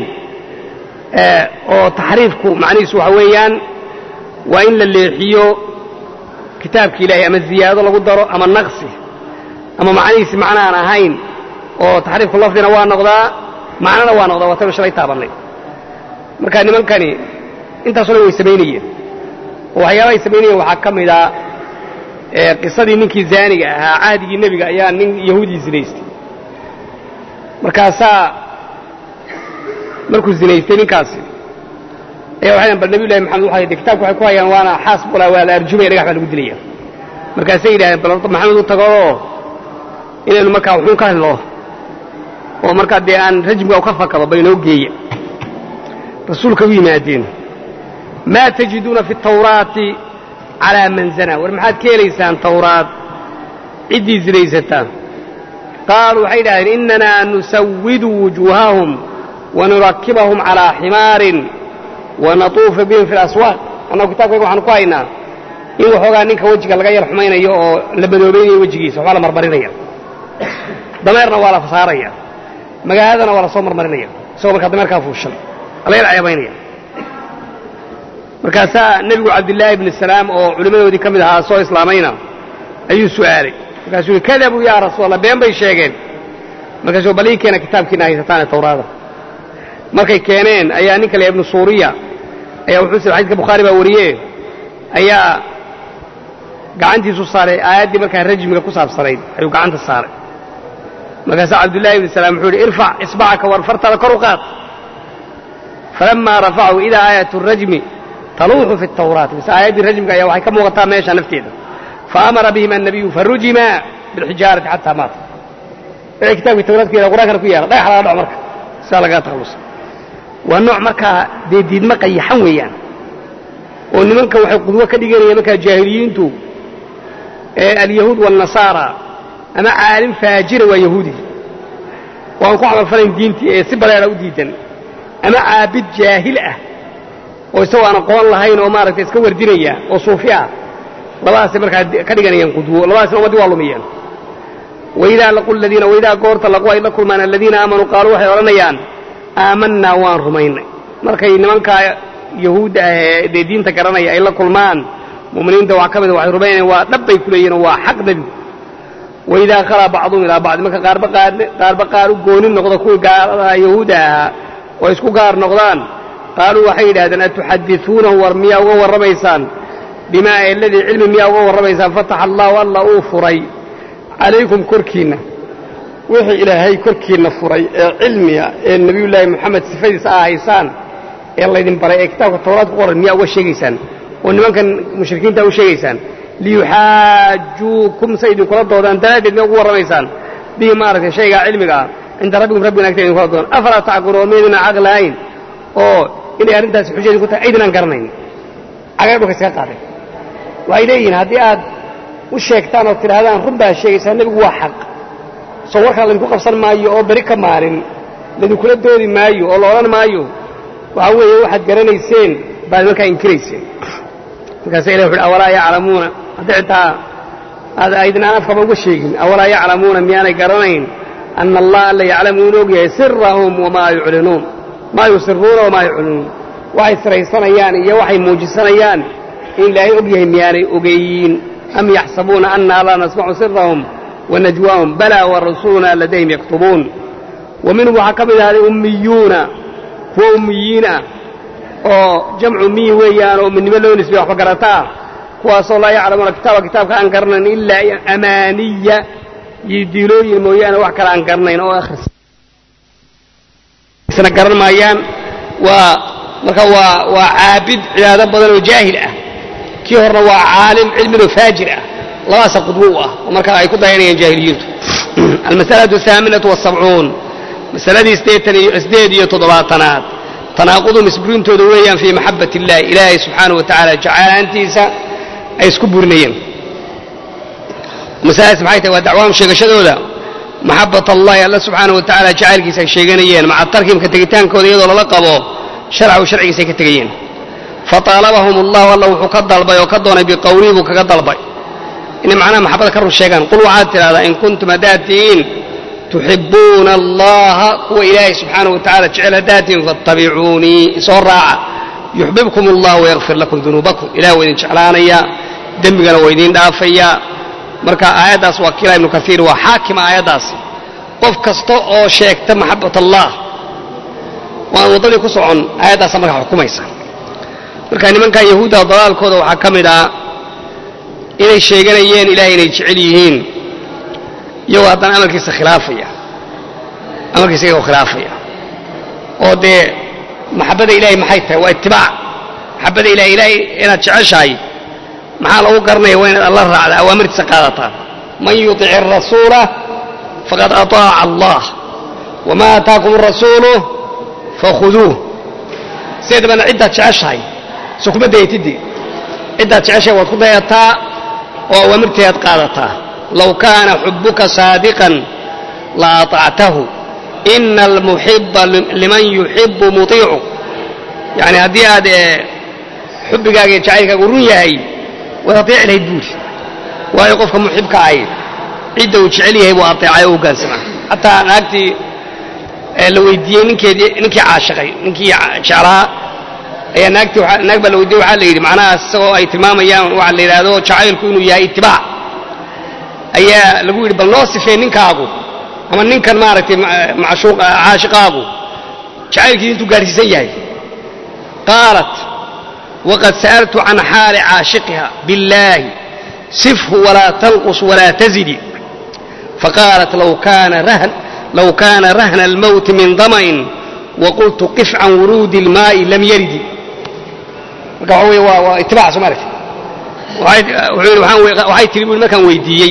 oo taxriifku macnihiisu waxa weeyaan waa in la leexiyo kitaabki ilaahay ama ziyaado lagu daro ama naqsi ama macnihiisi macna aan ahayn oo taxriifku lafdina waa noqdaa macnana waa noqdaa waataynu shalay taabannay marka nimankani intaasoo dhan way samaynayeen oo waxyaabahay samaynayeen waxaa ka mid a qisadii ninkii zaaniga ahaa cahdigii nebiga ayaa nin yahuudii zinaystay markaasaa markuu zinaystay ninkaasi ayaa waxay bal nabiy llahi maxamed waxay kitabka waxay ku hayaan waana xaas bula waa la arjumaya dhagax baa lagu dilaya markaasay yidhahdeen bal horta maxamed u tagooo inaynu markaa wuxuun ka hadlo oo markaa dee aan rajmka u ka fakado bal inoo geeya rasuulka u yimaadeen maa tajiduuna fi tawraati calaa man zanaa war maxaad ka helaysaan tawraad ciddii zinaysataa qaaluu waxay yidhahdeen inanaa nusawidu wujuuhahum wanurakibahum calaa ximaarin wanatuufa bihim fi laswaaq annagu kitabkayga waxaanu ku haynaa in waxoogaa ninka wejiga laga yar xumaynayo oo la badoobaynayo wejigiisa waxbaa la marmarinaya dameerna waa la fasaaraya magaaladana waa la soo marmarinaya isagoo markaa dameerkaa fuushan la yar ceebaynaya markaasaa nebigu cabdillaahi ibni salaam oo culimmadoodii ka mid ahaa soo islaamayna ayuu su'aalay markaasuu yihi kadabuu yaa rasuul allah been bay sheegeen markaasuu bal ii keena kitaabkiina haysataane tawraada markay keeneen ayaa nin kale ibnu suuriya ayaa wuxuu sir xadidka bukhaari baa wariye ayaa gacantiisu saaray aayaddii markaa rajmiga ku saabsanayd ayuu gacanta saaray markaasaa cabdullaahi ibni salaam wuxuu yidhi irfac isbacaka warfartada kor u qaad falammaa rafacahu idaa aayatu rajmi taluuxu fi tawraat mise aayaddii rajmiga ayaa waxay ka muuqataa meesha nafteeda faamara bihim annabiyu farujima bilxijaarati xataa maata wixii kitaabkii tawraat ku yaala qur'aankana ku yaala dhagax laga dhaco marka sidaa lagaga takhallusa waa nooc markaa dee diidma qayaxan weeyaan oo nimanka waxay qudwo ka dhiganayaan markaa jaahiliyiintu ee alyahuud waalnasaara ama caalim faajira waa yahuudi oo aan ku camalfalayn diintii ee si bareera u diidan ama caabid jaahil ah oo isagoo aan aqoon lahayn oo maaragtay iska wardinaya oo suufi ah labadaasay markaa ka dhiganayaan qudwo labadaasna ummaddii waa lumiyeen waidaa laqu ladiina waidaa goorta laqu ay la kulmaan aladiina aamanuu qaaluu waxay odhanayaan aamannaa waan rumaynay markay nimankaa yahuudda ah ee dee diinta garanaya ay la kulmaan mu'miniinta waxaa ka mida waxay rumaynayaan waa dhab bay ku leeyihin oo waa xaq nebigu waidaa khalaa bacduhum ilaa bacdi marka qaarba qaarba qaar u goonin noqdo kuwii gaaladaha yahuudda ahaa oo isku gaar noqdaan qaaluu waxay yidhahdeen atuxadisuunahu war miyaa uga warramaysaan bimaa eladii cilmi miyaa uga warramaysaan fataxa allaahu alla uu furay calaykum korkiinna wixii ilaahay korkiinna furay ee cilmiga ee nebiyullaahi moxamed sifadiisa aa haysaan ee laydin baray ee kitaabka tawraad ku qoran miyaa uga sheegaysaan oo nimankan mushrikiinta u sheegaysaan liyuxaajuukum say idinkula doodaan daraaddeed miyaa ugu warramaysaan bihi maaragtay shaygaa cilmiga ah cinda rabbikum rabbigana agteeda idinkula doodaan afalaa tacqiluun maydina caqli lahayn oo inay arrintaasi xujadii ku tahay aydinaan garanayn cagaar dhulka iskaga qaaday waxay leeyihiin haddii aad u sheegtaan oo tidhaahdaan run baa sheegaysaa nebigu waa xaq soo warkaa laydinku qabsan maayo oo beri ka maalin ladinkula doodi maayo oo la odhan maayo waxaa weeye waxaad garanayseen baad markaa inkirayseen markaasa ilah wuxu awalaa yaclamuuna hadda xitaa aad aydnaan afkaba uga sheegin awalaa yaclamuuna miyaanay garanayn ana allaha alla yaclamu inu og yahay sirahum wamaa yuclinuun maa yusiruuna wamaa yuclinuun waxay siraysanayaan iyo waxay muujisanayaan in ilaahay og yahay miyaanay ogeeyiin am yaxsabuuna annaa laa nasmacu sirahum wanajwaahum balaa warasuuluna ladayhim yaktubuun wa minhum waxaa ka mid ahday ummiyuuna kuwa ummiyiin ah oo jamcu ummiyi weeyaan oo uminimo loo nisbay waxba garataa kuwaasoo laa yaclamuuna kitaaba kitaabka aan garanayn ilaa amaaniya iyo diilooyin mooyaane wax kale aan garanayn oo akhrisna garan maayaan waa marka waa waa caabid cibaado badan oo jaahil ah kii horena waa caalim cilminoo faajir ah labaasa qudwo u ah oo markaa ay ku dayanayaan jaahiliyiintu almasalatu ahaaminatu wasabcuun masaladii sideed iyo toddobaatanaad tanaaqudum isburintooda weeyaan fii maxabat illahi ilaahay subxaanahu wa tacaala jacaylaantiisa ay isku burinayeen masaladaas maxay tahay waa dacwaahum sheegashadooda maxabat allahi alla subxaanahu wa tacaala jacaylkiisa ay sheeganayeen maca tarkimka tegitaankooda iyadoo lala qabo sharcahu sharcigiisa ay ka tegayeen fataalabahum allahu alla wuxuu ka dalbay oo ka doonay biqowlihi buu kaga dalbay inay macnaha maxabada ka run sheegaan qul waxaad tidhahdaa in kuntum haddaad tihiin tuxibbuuna allaha kuwa ilaahay subxaanahu wa tacala jecel haddaad tihiin fattabicuunii isoo raaca yuxbibkum allah wayakfir lakum dunuubakum ilah waa idin jeclaanayaa dembigana waa idiin dhaafayaa marka aayaddaas waa kiila ibnu kaiir waa xaakima aayaddaas qof kasta oo sheegta maxabat allah waan waddadii ku socon aayaddaasa markaa xukumaysa marka nimankan yahuudda dalaalkooda waxaa ka mid ah inay sheeganayeen ilahay inay jecel yihiin iyagoo haddana amarkiisa khilaafaya amarkiisa iyagoo khilaafaya oo dee maxabadda ilahay maxay tahay waa itibaac maxabadda ilahay ilahay inaad jeceshahay maxaa lagu garanaya waa inaad alla raacda awaamirtiisa qaadataa man yuطic الrasuula faqad aطaaca allah wama aataakum الrasuulu fakhuduuh sideedabana ciddaad jeceshahay so kuma dayatide ciddaad jeceshahay waad ku dayataa oo awaamirteedaad qaadataa low kaana xubuka saadiqan la aطactahu ina almuxiba liman yuxibu muطiicu yani haddii aad xubbigaaga iyo jacaylkaagu run yahay waad ateeci lahayd buuri waayo qofka muxibka ahy cidda uu jecel yahay buu ateecay oo hoggaansamaa xataa naagtii la weydiiyey ninkeedii ninkii caashiqay ninkii jeclaa ayaa naagtii naag baa la weydiiyey waxaa la yidhi macnahaas isagoo ay tilmaamayaan waxa la yidhaahdo jacaylku inuu yahay itibaac ayaa lagu yidhi bal noo sifee ninkaagu ama ninkan maaragtay macshuuq caashiqaagu jacaylkiisa intuu gaadhsiisan yahay qaalat waqad sa'altu can xaali caashiqiha biاllaahi sifhu walaa tanqus walaa tazidi faqaalat law kaana rahn low kaana rahna almowti min dama'in waqultu qif can wuruudi اlmaa'i lam yaridi marka waxa wey waa waa itibaac soo maaragtay wuxuu yidhi waxay tiri bui markaan weydiiyey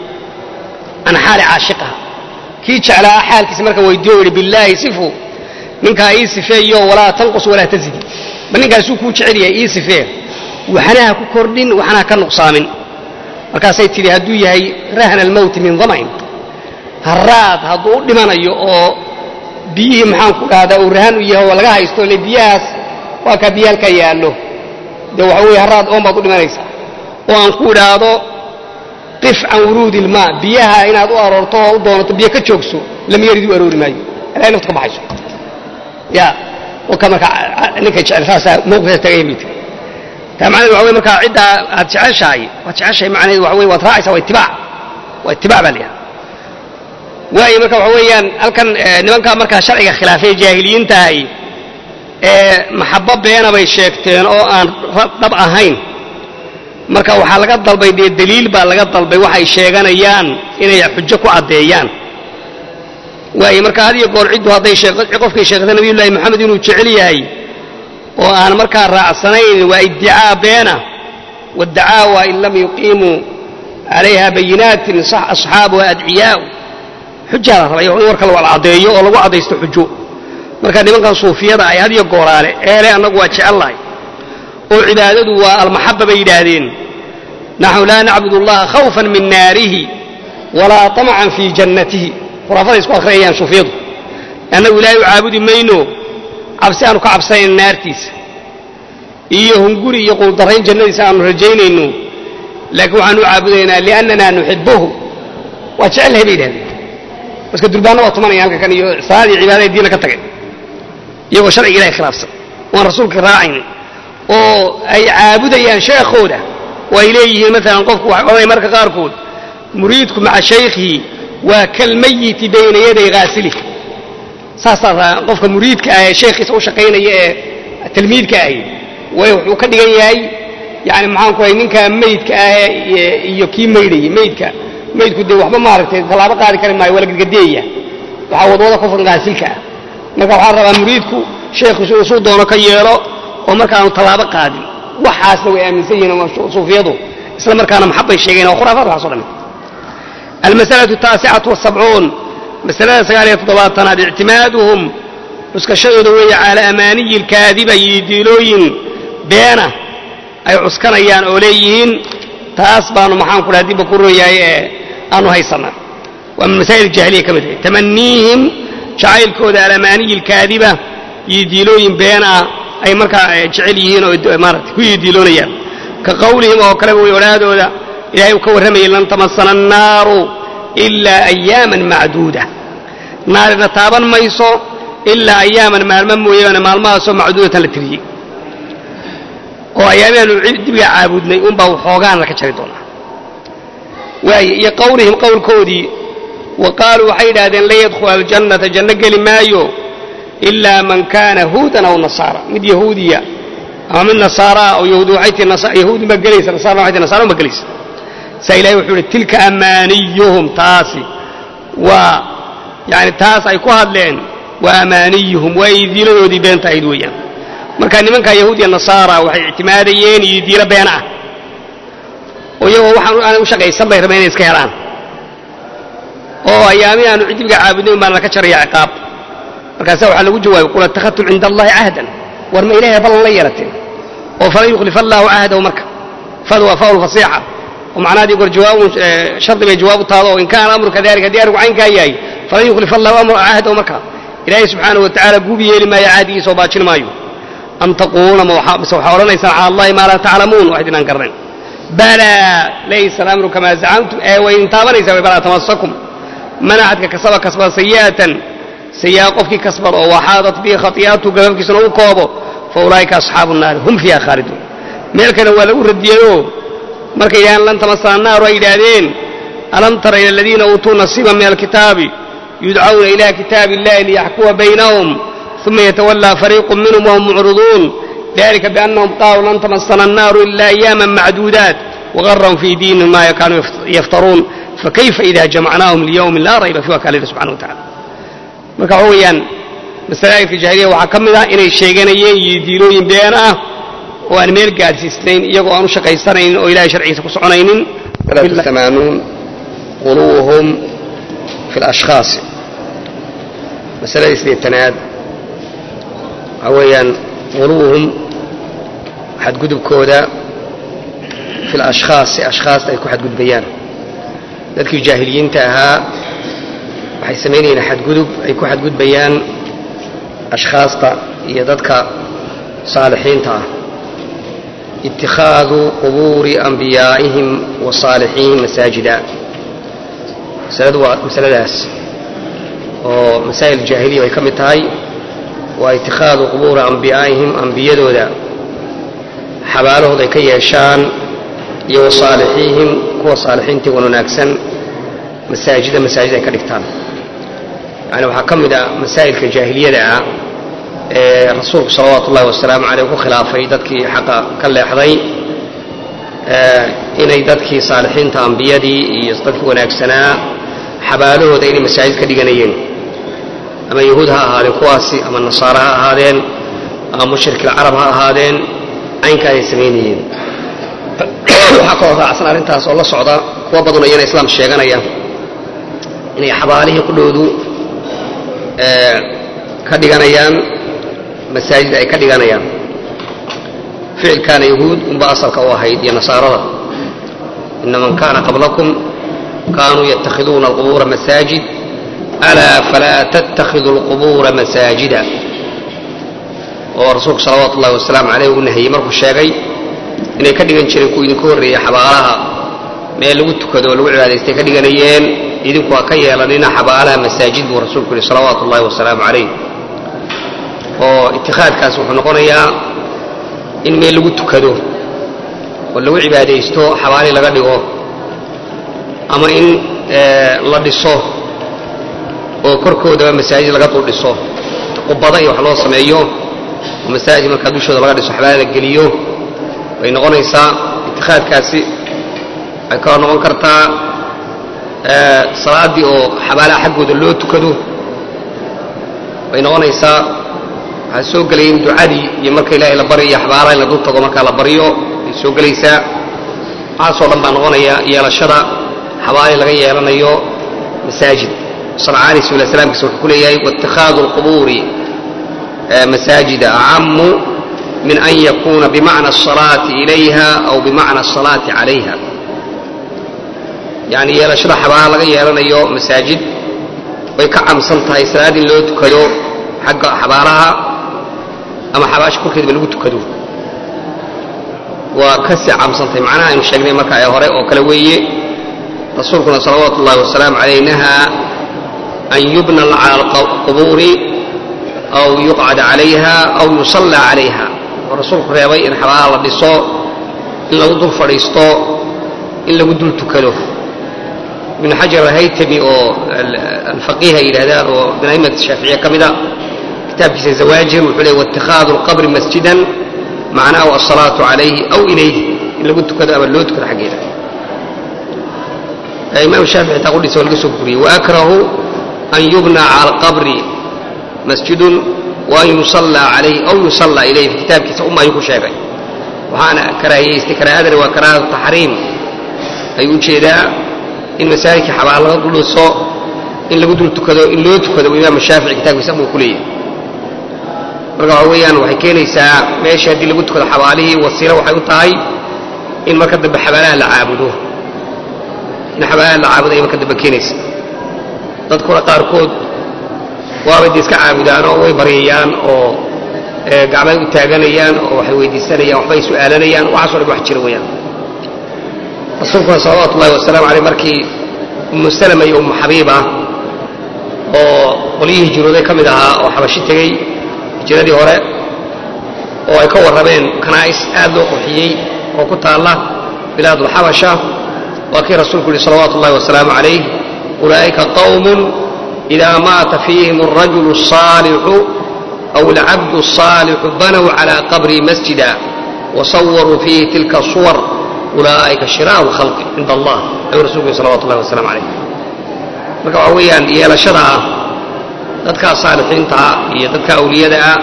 can xaali caashiqaha kii jeclaa xaalkiisa markaan weydiiyo yidhi billaahi sifu ninkaa ii sifeeyo walaa tanqus walaa tazidi ma ninkaasuu kuu jecel yahay ii sifee waxnaha ku kordhin waxnaha ka nuqsaamin markaasay tidhi hadduu yahay rahna almowti min dama'in haraad hadduu u dhimanayo oo biyihii maxaan ku dhahdaa uu rahan u yahay oo laga haysto le biyahaas waa kaa biyo halkaa yaallo dee waxa weeye haraad oon baad u dhimanaysaa oo aan ku idhaahdo qif can wuruudi ilmaa biyaha inaad u aroorto oo u doonato biyo ka joogso lam yarid u aroori maayo ilaa naftu ka baxayso ya ka marka ninka jecel saasaa mawqifka tagay bay tiri taa macnaheed waxa wey markaa ciddaa aad jeceshahay waad jeceshahay macnaheed waxa wey waad raacaysaa waa itibaac waa itibaac baa la yidhaha waayo marka waxa weeyaan halkan nimankaa markaa sharciga khilaafay jaahiliyiintahay ee maxabo beena bay sheegteen oo aan dhab ahayn marka waxaa laga dalbay dee daliil baa laga dalbay waxay sheeganayaan inay xujo ku caddeeyaan waayo marka had iyo goor ciddu hadday qofkay sheegta nabiyullaahi moxamed inuu jecel yahay oo aan markaa raacsanayn waa iddicaa beena waddacaawa in lam yuqiimuu calayha bayinaatin asxaabuha adciyaa'u xujaa la rabay in warka la caddeeyo oo lagu caddaysto xujo marka nimankan suufiyada ay had iyo gooraale eele annagu waa jecellahay oo cibaadadu waa almaxaba bay yidhaahdeen naxnu laa nacbud allaha khawfan min naarihi walaa طamcan fii jannatihi khuraafaday isku akhriyayaan suufiyadu annagu ilaahay u caabudi mayno cabsi aanu ka cabsanayno naartiisa iyo hunguri iyo quuldarrayn jannadiisa aanu rajaynayno laakiin waxaanu u caabudaynaa liannana nuxibuhu waa jecelnahay bay yidhahdeen marka durbaanna waa tumanaya halka kan iyo salaad iyo cibaadada diina ka tagay iyagoo sharciga ilahay khilaafsan waan rasuulka raacaynin oo ay caabudayaan sheekhooda oo ay leeyihiin maalan qofku waxay odhanaya marka qaarkood muriidku maca shaykhihi waa kalmayiti bayna yaday haasilih saasaa qofka muriidka ah ee sheekhiisa u shaqaynaya ee tilmiidka ahi way wuxuu ka dhigan yahay yani maxaan ku hay ninka meydka ah iyo kii maydhayay meydka maydku dee waxba maaragtay tallaabo qaadi kari maayo waa la gadgadeeya waxaa wadwada qofkan haasilka ah marka waxaa rabaa muriidku sheekhiisu inuu suu doono ka yeelo oo marka aanu tallaabo qaadin waxaasna way aaminsan yihiin suufiyadu isla markaana maxabbay sheegeen waa khuraafaad waxaas o dhan almasalatu ataasicatu wasabcuun masalada sagaal iyo toddobaatanaad ictimaaduhum cuskashadooda weeye calaa amaaniyi alkaadiba iyo diilooyin beena ay cuskanayaan oo leeyihiin taas baanu maxaan ku dhaha dibba ku royahay ee aanu haysanaa waa min masaa'il jahiliya ka mid ahay tamaniihim jacaylkooda alamaaniyi alkaadiba iyo diilooyin been ah ay markaa jecel yihiin oo maarata ku yidiiloonayaan ka qawlihim oo kaleba way odhaadooda ilahay uu ka warramayay lan tamasana annaaru ilaa ayaaman macduuda naarina taaban mayso ilaa ayaaman maalmo mooyaane maalmahaasoo macduudatan la tiriyey oo ayaamaanu dibiga caabudnay unbaa waxoogaana ka jari doonaa waaye iyo qawlihim qowlkoodii wa qaaluu waxay yidhahdeen lan yadkhula aljannata janno geli maayo ilaa man kaana huudan aw nasaara mid yahuudiya ama mid nasaaraa oo yahuudi waxay tii yahuudi ma gelaysa nasaarna waxay tii nasaara ma gelaysa saa ilahay wuxuu yidhi tilka amaaniyuhum taasi waa yani taas ay ku hadleen waa amaaniyuhum waa idiiladoodii beenta ahayd weeyaan marka nimankaa yahuudiya nasaara waxay ictimaadayeen iyo diilo been ah oo iyagoo waxaan aanay u shaqaysan bay rabeen inay iska helaan oo ayaami aanu cidibiga caabudnay baan laka jaraya ciqaab markaasa waxaa lagu jawaabay qul attakhadtum cinda allahi cahdan war ma ilahay ballan la yeerateen oo falan yukhlifa allaahu cahdahu marka fadu waa faul fasiixa oo macnaha goor jawaabun shardi bay jawaabu taado oo in kaana amru kadalika haddii arrinku caynkaa yahay falan yukhlifa allahu amru cahdahu marka ilaahay subxaanahu wa tacaala guubi yeeli maayo caadigiisa oo baajin maayo am taquuluuna mise waxaa odhanaysaan cala allahi maa laa taclamuun wax idinaan garnayn balaa laysa alamru kamaa zacamtum ee way idin taabanaysaa way balaa tamasakum man axadka kasaba kasbada sayi'atan sayi'a qofkii kasbada oo waxaadat bihi khati'atu gababkiisana u koobo fa ulaa'ika asxaabu nnaari hum fiiha khaaliduun meel kale waa lagu radiyeyoo markay yidhahdeen lan tamasana naaru ay yidhaahdeen alam tara ila aladiina uutuu nasiiban min alkitaabi yudcawna ila kitaabi illahi liyaxkuma baynahum uma yatawallaa fariiqu minhum wahum mucriduun dalika biannahum qaaluu lan tamasana annaaru ila ayaaman macduudaat wagarahum fii diinihim ma kaanuu yaftaruun fakayfa ida jamacnaahum liyowmin laa rayba fiiha kaa lihi subxana wa tacala marka waxa weeyaan masaa'ilka jahiliya waxaa ka mid ah inay sheeganayeen iyo diilooyin been ah oo aan meel gaadhsiisnayn iyagoo aan u shaqaysanaynin oo ilahay sharcigiisa ku soconaynin ثمانون غلوهم في الأشخاص مسألة إسليتناد عويا غلوهم حد قدب كودا في الأشخاص أشخاص تأكو حد قدب بيان ذلك الجاهليين تاها waxay samaynayeen xadgudub ay ku xadgudbayaan ashkhaasta iyo dadka saalixiinta ah itikhaadu qubuuri ambiyaa'ihim wa saalixiin masaajida masaladu waa masaladaas oo masaa'il jaahiliya bay ka mid tahay waa itikhaadu qubuuri ambiyaa'ihim ambiyadooda xabaalahooda ay ka yeeshaan iyo wa saalixiihim kuwa saalixiintii wan wanaagsan masaajida masaajid ay ka dhigtaan yani waxaa ka mid a masaa'ilka jaahiliyada ah ee rasuulku salawaatu ullahi wasalaamu caleyh ku khilaafay dadkii xaqa ka leexday inay dadkii saalixiinta ambiyadii iyo dadkii wanaagsanaa xabaalahooda inay masaajid ka dhiganayeen ama yahuud ha ahaadeen kuwaasi ama nasaare ha ahaadeen ama mushrikilcarab ha ahaadeen caynka ayay samaynayeen waxaa kaloo raacsan arrintaas oo la socda kuwa badanoo iyana islaam sheeganaya inay xabaalihii qudhoodu ka dhiganayaan masaajid ay ka dhiganayaan ficilkaana yahuud unba asalka u ahayd iyo nasaarada ina man kaana qablakum kaanuu yatakhiduuna alqubuura masaajid alaa falaa tattakhidu alqubuura masaajida oo rasuulku salawaatu ullahi wasalaamu caleyh uu nahiyey markuu sheegay inay ka dhigan jireen kuwa idinka horreeyey xabaalaha meel lagu tukado oo lagu cibaadaystay ka dhiganayeen idinku ha ka yeelanina xabaalaha masaajid buu rasuulku yihi salawaatu ullahi wasalaamu calayh oo itikaadkaas wuxuu noqonayaa in meel lagu tukado oo lagu cibaadaysto xabaali laga dhigo ama in la dhiso oo korkoodaba masaajid laga dul dhiso qubada iyo wax loo sameeyo oo masaajid markaa dushooda laga dhiso xabaali la geliyo way noqonaysaa itikaadkaasi waxay kaloo noqon kartaa salaaddii oo xabaalaha xaggooda loo tukado way noqonaysaa waxaa soo gelaya in ducadii iyo marka ilaahay la baryo iyo xabaalaha in la dul tago markaa la baryo ay soo gelaysaa waxaasoo dhan baa noqonaya yeelashada xabaali laga yeelanayo masaajid sancaani sula slaamkiisa wuxuu ku leeyahay waاtikhaadu اlqubuuri masaajida acamu min an yakuna bimacna الصalaati ilayha aw bimacna الصalaati calayha yani yeelashada xabaala laga yeelanayo masaajid way ka camsan tahay salaad in loo tukado xagga xabaalaha ama xabaasha korkeedaba lagu tukado waa kasii camsan tahay macnaha aynu sheegnay marka ee hore oo kale weeye rasuulkuna salawaatu ullahi wasalaamu calayh nahaa an yubna cala alqubuuri aw yuqcad calayha aw yusalla calayha oo rasuulku reebay in xabaalaha la dhiso in lagu dul fadhiisto in lagu dul tukado ibnu xajar alhaytami oo alfaqiih ay yidhahdaan oo min a'imat shaaficiya ka mida kitaabkiisa zawaajir wuxuu leey waاtikhaadu alqabri masjidan macnaahu alsalaatu calayhi aw ilayhi in lagu tukado ama loo tukado xaggeeda imaam shaafici taa qudhiisa waa laga soo guriyey waakrahu an yubna cala alqabri masjidun waan yusallaa calayhi aw yusallaa ilayhi fi kitaabkiisa uma ayuu ku sheegay waxaana karaahiyaystay karaahadani waa karaahatu taxriim ayuu ujeedaa in masaajidka xabaal laga duldhiso in lagu dul tukado in loo tukado imaam shaafici kitaabkiisa buu ku leeyahay marka waxa weeyaan waxay keenaysaa meesha haddii lagu tukado xabaalihii wasiilo waxay u tahay in marka dambe xabaalaha la caabudo in xabaalaha la caabudo ay marka dambe keenaysa dadkuna qaarkood waabay de iska caabudaanoo way baryayaan oo gacmay u taaganayaan oo waxay weydiisanayaan waxbay su'aalanayaan waxaaso dhan wax jira weeyaan rasuulkuna salawaatu ullahi wasalaamu aleyh markii ummu salama iyo ummu xabiiba oo qolyihii hijrooday ka mid ahaa oo xabashi tegey hijiradii hore oo ay ka warrameen kanaa'is aad loo qurxiyey oo ku taalla bilaadulxabasha waa kii rasuulku yihi salawaatu ullahi wasalaamu calayh ulaa'ika qawmun idaa maata fiihim alrajulu الصaalixu aw alcabdu الصaalixu banow calى qabrii masjida wasawaruu fiihi tilka suwar ulaa'ika shiraaru khalqi cinda allah ayuu rasulku yihi salawatu ullahi wasalaamu calayh marka waxaa weeyaan yeelashada ah dadkaa saalixiintaa iyo dadka awliyadaah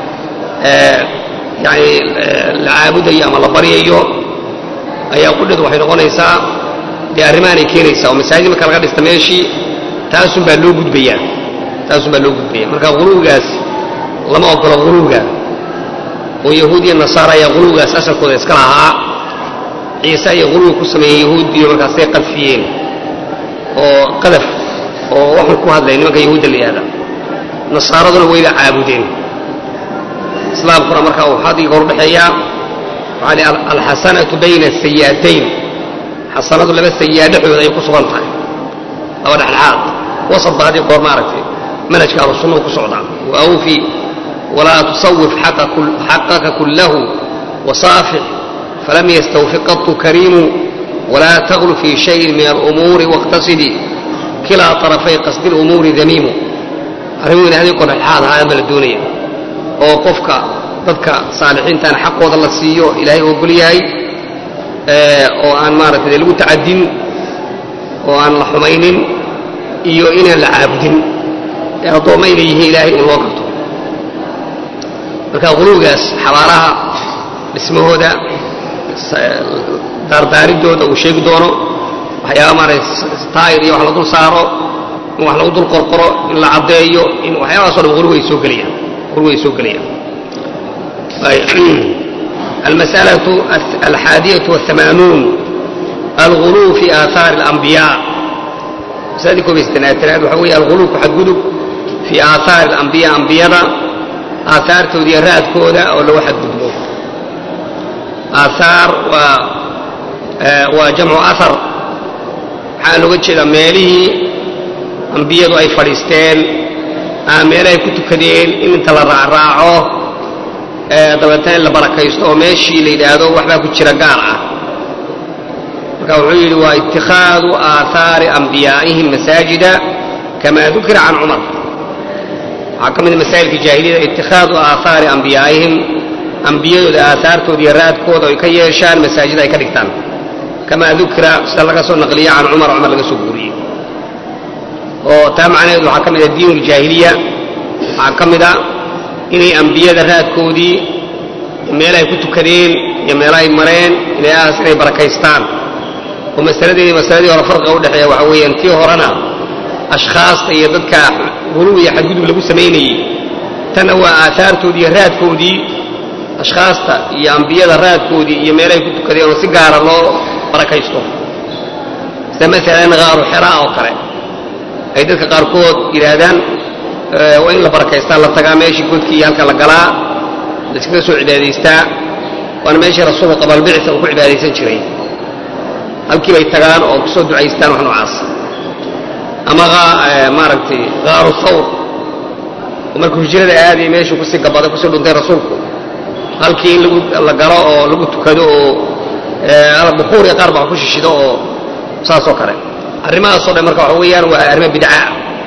yani la caabudayo ama la baryayo ayaa qudheedu waxay noqonaysaa dee arrimaanay keenaysaa oo masaajid marka laga dhista meeshii taasun baa loo gudbayaa taasun baa loo gudbaya marka huluwigaas lama ogolo huluwiga oo yahuud iyo nasaara ayaa huluwigaas asalkooda iska lahaa ciise ayay huluwi ku sameeyeen yahuudiyo markaasay qadfiyeen oo qadaf oo waxun ku hadlay nimanka yahuudda la yihahda nasaaraduna wayba caabudeen islaamkuna marka uu xadiga hor udhexeeyaa waxaa li alxasanatu bayna asayi'atayn xasanadu laba sayi'a dhexdooda ay ku sugan tahay laba dhexdhexaad wasad ba haddii goor maaragtay manhajka ahlu sunnahu ku socdaa wa awfi walaa tusawif xaqaka kullahu wasaafix falam yastawfi qatu kariimu walaa taglu fii shayin min alumuuri waاqtasidi kilaa طarafay qasdi اlumuuri damiimu arrimuhu in hadii goor dhexdhexaad ahaa ma la doonaya oo qofka dadka saalixiintaana xaqooda la siiyo ilaahay ogol yahay oo aan maaragtay dee lagu tacadin oo aan la xumaynin iyo inaan la caabudin ee addoomma inay yihiin ilaahay in loo garto marka quluwigaas xabaalaha dhismahooda daardaaridooda uu sheegi doono waxyaaba maaragtay taayir iyo wax la dul saaro in wax lagu dul qorqoro in la caddeeyo in waxyaabahaso dhan quluwi ay soo gelayaan quluwi ay soo gelayaan المسألة الحادية والثمانون الغلو في آثار الأنبياء masaladii koob iyo sitanaatanaad waxaa weeye alguluubku xadgudub fii aahaari alambiya ambiyada aahaartooda iyo raadkooda oo lagu xadgudbo aahaar waa waa jamcu ahar waxaa looga jeedaa meelihii ambiyadu ay fadhiisteen ama meelahay ku tukadeen in inta la raacraaco dabeetna in la barakaysto oo meeshii la yidhaahdo waxbaa ku jira gaar ah marka wuxuu yidhi waa itikhaadu aahaari ambiyaa'ihim masaajida kama dukira can cumar waxaa ka mida masaa'ilka jaahiliyada itikhaadu aahaari ambiyaa'ihim ambiyadooda aahaartooda iyo raadkooda ay ka yeeshaan masaajida ay ka dhigtaan kamaa dukira sida laga soo naqliya can cumar cumar laga soo guuriyey oo taa macnaheedu waxaa ka mid a diin uljaahiliya waxaa ka mid a inay ambiyada raadkoodii meelahay ku tukadeen iyo meelahay mareen ilaahas inay barakaystaan oo masaladeedii masaladii hore farqiga udhexeeya waxaa weeyaan tii horena ashkhaasta iyo dadka huluw iyo xadgudub lagu samaynayey tanna waa aahaartoodii iyo raadkoodii ashkhaasta iyo ambiyada raadkoodii iyo meelahay ku tukadeen oo si gaara loo barakaysto sida maalan qaaru xeraa oo kale ay dadka qaarkood yidhaahdaan waa in la barakaystaa la tagaa meeshii godkii iyo halka la galaa la iskaga soo cibaadaystaa waana meeshii rasuulka qabalbicisa uu ku cibaadaysan jiray halkii bay tagaan oo kusoo ducaystaan wax noocaas ama maaragtay qaaru thawr oo markuu hijrada aadaya meeshuu kusii gabaday kusii dhuntay rasuulku halkii in la galo oo lagu tukado oo bukuur iyo qaar baa ku shishido oo saasoo kale arrimahaasoo dhan marka waxa weeyaan waa arrimo bidcaa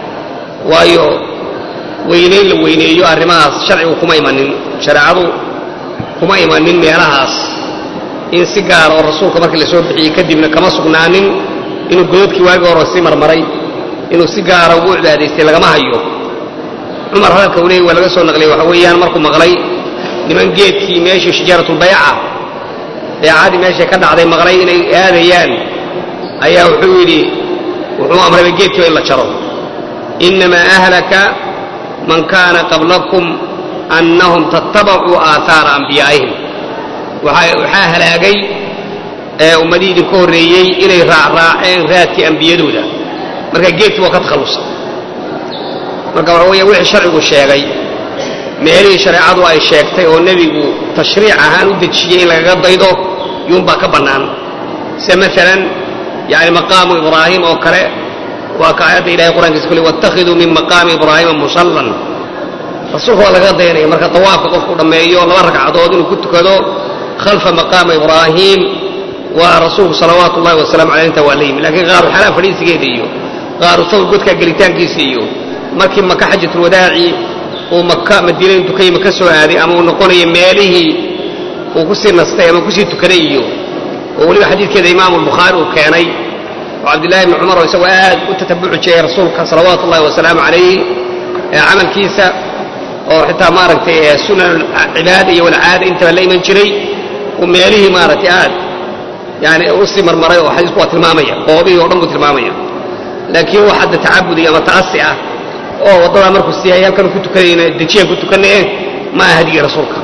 waayo weynayn la weyneeyo arrimahaas sharcigu kuma imanin shareecadu kuma imanin meelahaas in si gaara oo rasuulka markii la soo bixiyey kadibna kama sugnaanin inuu gododkii waagii hore sii marmaray inuu si gaara ugu cibaadaystay lagama hayo cumar hadalka uu leeyay waa laga soo naqliyey waxa weeyaan markuu maqlay niman geedkii meeshii shijaaratulbayca beecadii meeshay ka dhacday maqlay inay aadayaan ayaa wuxuu yidhi wuxuu amrayba geedkiiba in la jaro innamaa ahlaka man kaana qablakum annahum tattabacuu aahaara ambiyaa'ihim waxaa halaagay ummadihii idinka horreeyey inay raacraaceen raadkii ambiyadooda marka geedkii waa ka takhallusa marka waxa weya wixii sharcigu sheegay meelihii shareecadu ay sheegtay oo nebigu tashriic ahaan u dejiyey in lagaga daydo yuunbaa ka bannaan sida maalan yani maqaamu ibraahim oo kale waa ka aayadda ilahay qur'ankiisa kule wattakhiduu min maqaami ibraahiima musallan rasuulka waa lagaga dayanaya marka tawaafka qofku dhammeeyo laba ragcadood inuu ku tukado khalfa maqaama ibraahim waa rasuulku salawaatu ullahi wasalamu aleyh intaa waa la yimi lakiin qaaru xalaa fadhiisigeeda iyo qaaru sawr godkaa gelitaankiisa iyo markii maka xajatulwadaaci uu maka madiina intuu ka yimi ka soo aaday ama uu noqonayo meelihii uu kusii nastay ama kusii tukaday iyo oo weliba xadiidkeeda imaamu bukhaari uu keenay oo cabdillahi ibni cumar oo isagoo aad u tatabuci jiray rasuulka salawaatu ullahi wasalaamu calayh camalkiisa oo xitaa maaragtay sunan cibaada iyo walcaada intaba la iman jiray uu meelihii maaragtay aad yani usii marmaray oo xadiisku waa tilmaamaya qoobihii o dhan buu tilmaamaya laakiin wax hadda tacabudi ama ta'asi ah oo waddadaa markuu siiyay halkan ku tukanayna dejiyaan ku tukanaye ma aha hadigii rasuulka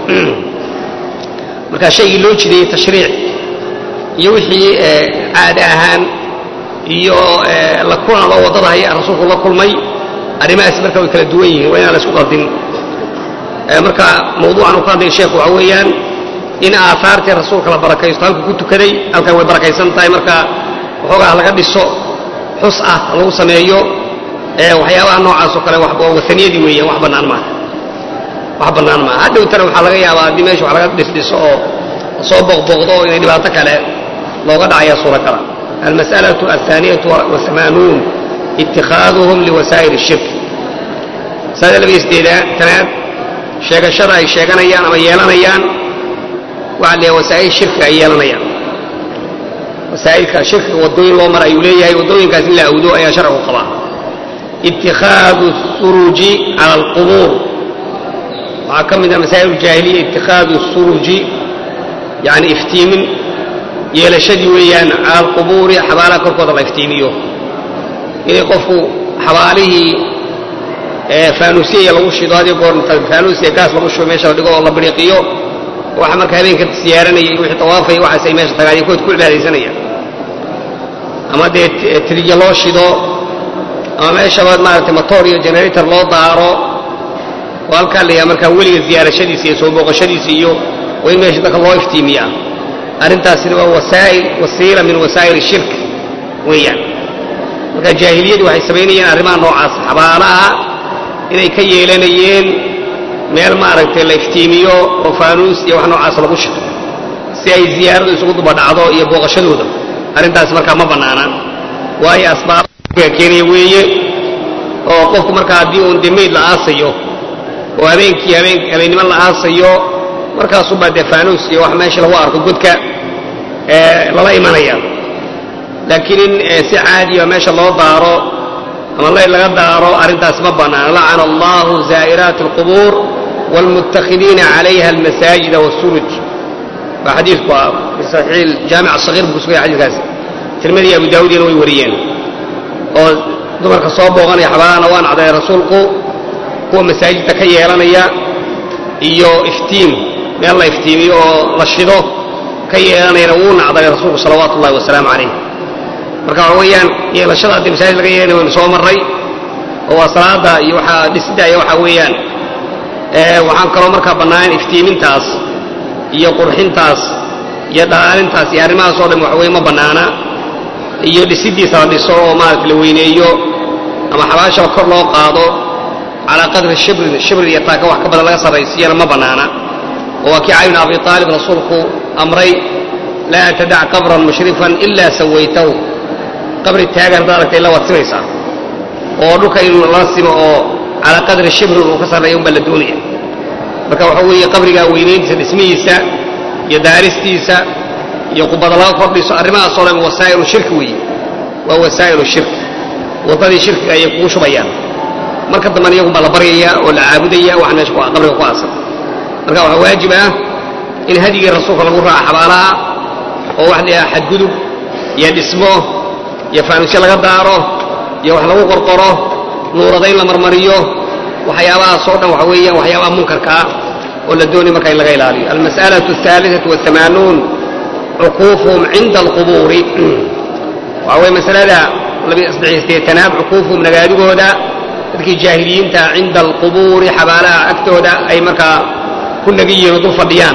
marka shaygii loo jideeyey tashriic iyo wixii caada ahaan iyo la kulan loo waddada haya rasuulku la kulmay arrimahaasi marka way kala duwan yihiin waa inaan la isku qaldin marka mawduucan uu ka hadlaya sheekhu waxaa weeyaan in aahaartii rasuulka la barakaysto halkuu ku tukaday halkan way barakaysan tahay marka waxoogaa laga dhiso xus ah lagu sameeyo waxyaabaha noocaas oo kale wataniyadii weeyaan wax bannaan maaha wax bannaan maaha hadhowtana waxaa laga yaabaa haddii meesha wax laga dhisdhiso oo soo boqboqdo oo inay dhibaato kale looga dhacaya suuragala almas'alatu alhaaniyatu waamaanuun itikaaduhum liwasaa'ir shirk masalada labaiyo sideedtanaad sheegashada ay sheeganayaan ama yeelanayaan waxaa la wasaa'il shirkiga ay yeelanayaan wasaa'ilka shirkiga waddooyin loo mara ayuu leeyahay waddooyinkaas in la awdo ayaa sharcigu qabaa itikaadu suruji cala alqubuur waxaa ka mid ah masaa'il jaahiliya itikaadu suruji yani iftiimin yeelashadii weeyaan cala alqubuuri xabaalaha korkooda la iftiimiyo inay qofku xabaalihii faanuusiya lagu shido hadii goor faanuusiya gaas lagu shubo meesha la dhigo oo la biriiqiyo waxa marka habeenka siyaaranayay wixii tawaafaya waxaas ay meesha tagaan kood ku cibaadaysanayaan ama dee tiriyo loo shido ama meeshabaad maaragtay motor iyo generator loo daaro oo halkaa la yaha markaa weliga ziyaarashadiisa iyo soo booqashadiisa iyo waa in meesha dadka loo iftiimiyaa arrintaasina waa wasaa'il wasiila min wasaa'il shirk weeyaan marka jaahiliyadii waxay samaynayeen arrimaha noocaas xabaalaha inay ka yeelanayeen meel maaragtay la iftiimiyo oo faanuus iyo wax noocaas lagu shito si ay ziyaaradu isugu dubadhacdo iyo booqashadooda arrintaas markaa ma bannaana waayo asbaaba keenaya weeye oo qofku markaa haddii uun dee mayd la aasayo oo habeenkii habeen habeennimo la aasayo markaasuubaa dee faanuus iyo wax meesha lagu arko godka lala imanaya laakiin in si caadiya meesha loo daaro ama layl laga daaro arrintaas ma bannaana lacana allahu zaa'iraati alqubuur waalmuttakidiina calayha almasaajida waasuruj waa xadiidku ah fi saxiix jaamic asagiir buu kusugaya xadiidkaasi tirmidii abu daawuudina way wariyeen oo dumarka soo booqanaya xabaalahana waa nacday rasuulku kuwa masaajidda ka yeelanaya iyo iftiim meel la iftiimiyo oo la shido ka yeelanayana wuu nacday rasuulku salawaatu ullahi wasalaamu calayh marka waxa weeyaan yeelashada haddii masaajid laga yeelanay waynu soo marray oo waa salaada iyo waxaa dhisidda iyo waxaa weeyaan waxaan kaloo markaa bannaan iftiimintaas iyo qurxintaas iyo dhalaalintaas iyo arrimahaas oo dhan waxa weye ma bannaana iyo dhisiddiisa la dhiso oo maaragta la weyneeyo ama xabaashaba kor loo qaado calaa qadri shibrin shibrin iyo taaka wax ka badan laga sarraysiiyana ma bannaana oo waa kii cali bin abi aalib rasuulku amray laa tadac qabran mushrifan ilaa sawaytahu qabri taagan haddaad aragta illa waad simaysaa oo dhulka inuu la simo oo calaa qadri shibrin uu ka sarreeya un baa la doonaya marka waxa weeye qabrigaa weynayntiisa dhismihiisa iyo daaristiisa iyo qubada laga kordhiso arrimahaasoo dhan wasaa'ilu shirki weeye waa wasaa'ilu shirk waddadii shirkiga ayay kugu shubayaan marka dambana iyagun baa la baryaya oo la caabudaya wax meesha qabriga ku aasan marka waxaa waajib ah in hadigii rasuulka lagu raaco xabaalaha oo wax la xadgudub iyo dhismo iyo faanuusyo laga daaro iyo wax lagu qorqoro nuuradayn la marmariyo waxyaabahaasoo dhan waxa weeyaan waxyaabaha munkarka ah oo la doonay marka in laga ilaaliyo almas'alatu ahaaliثatu wahamaanuun cuquufuhum cinda alqubuuri waxa weye masalada labasaddeetanaad cuquufuhum nagaadigooda dadkii jaahiliyiinta cinda alqubuuri xabaalaha agtooda ay markaa ku nagi yihiin oo dul fadhiyaan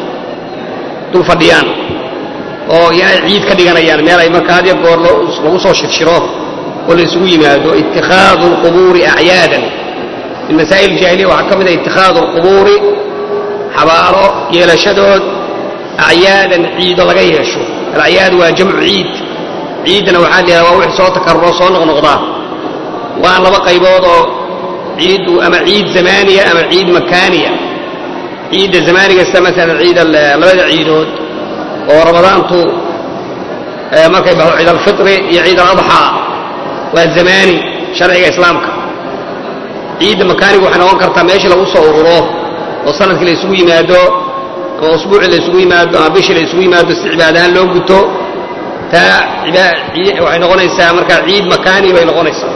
dul fadhiyaan oo inay ciid ka dhiganayaan meel ay markaa had iyo goor lagu soo shirshiro oo la isugu yimaado itikhaadu alqubuuri acyaadan min masaa'il jaahiliya waxaa ka mid a itikhaadu alqubuuri xabaalo yeelashadood acyaadan ciido laga yeesho alacyaad waa jamcu ciid ciiddana waxaa la yidhahda waa wix soo takaruro soo noqnoqdaa waan laba qaybood oo ciiddu ama ciid zamaaniya ama ciid makaaniya ciidda zamaaniga sida masalan ciid labada ciidood oo ramadaantu markay baxdo ciid alfitri iyo ciid aladxaa waa zamaani sharciga islaamka ciidda makaanigu waxay noqon kartaa meeshii lagu soo ururo oo sanadkii la isugu yimaado ama usbuucii la isugu yimaado ama bishii la isugu yimaado si cibaad ahaan loo guto taa waxay noqonaysaa marka ciid makaani bay noqonaysaa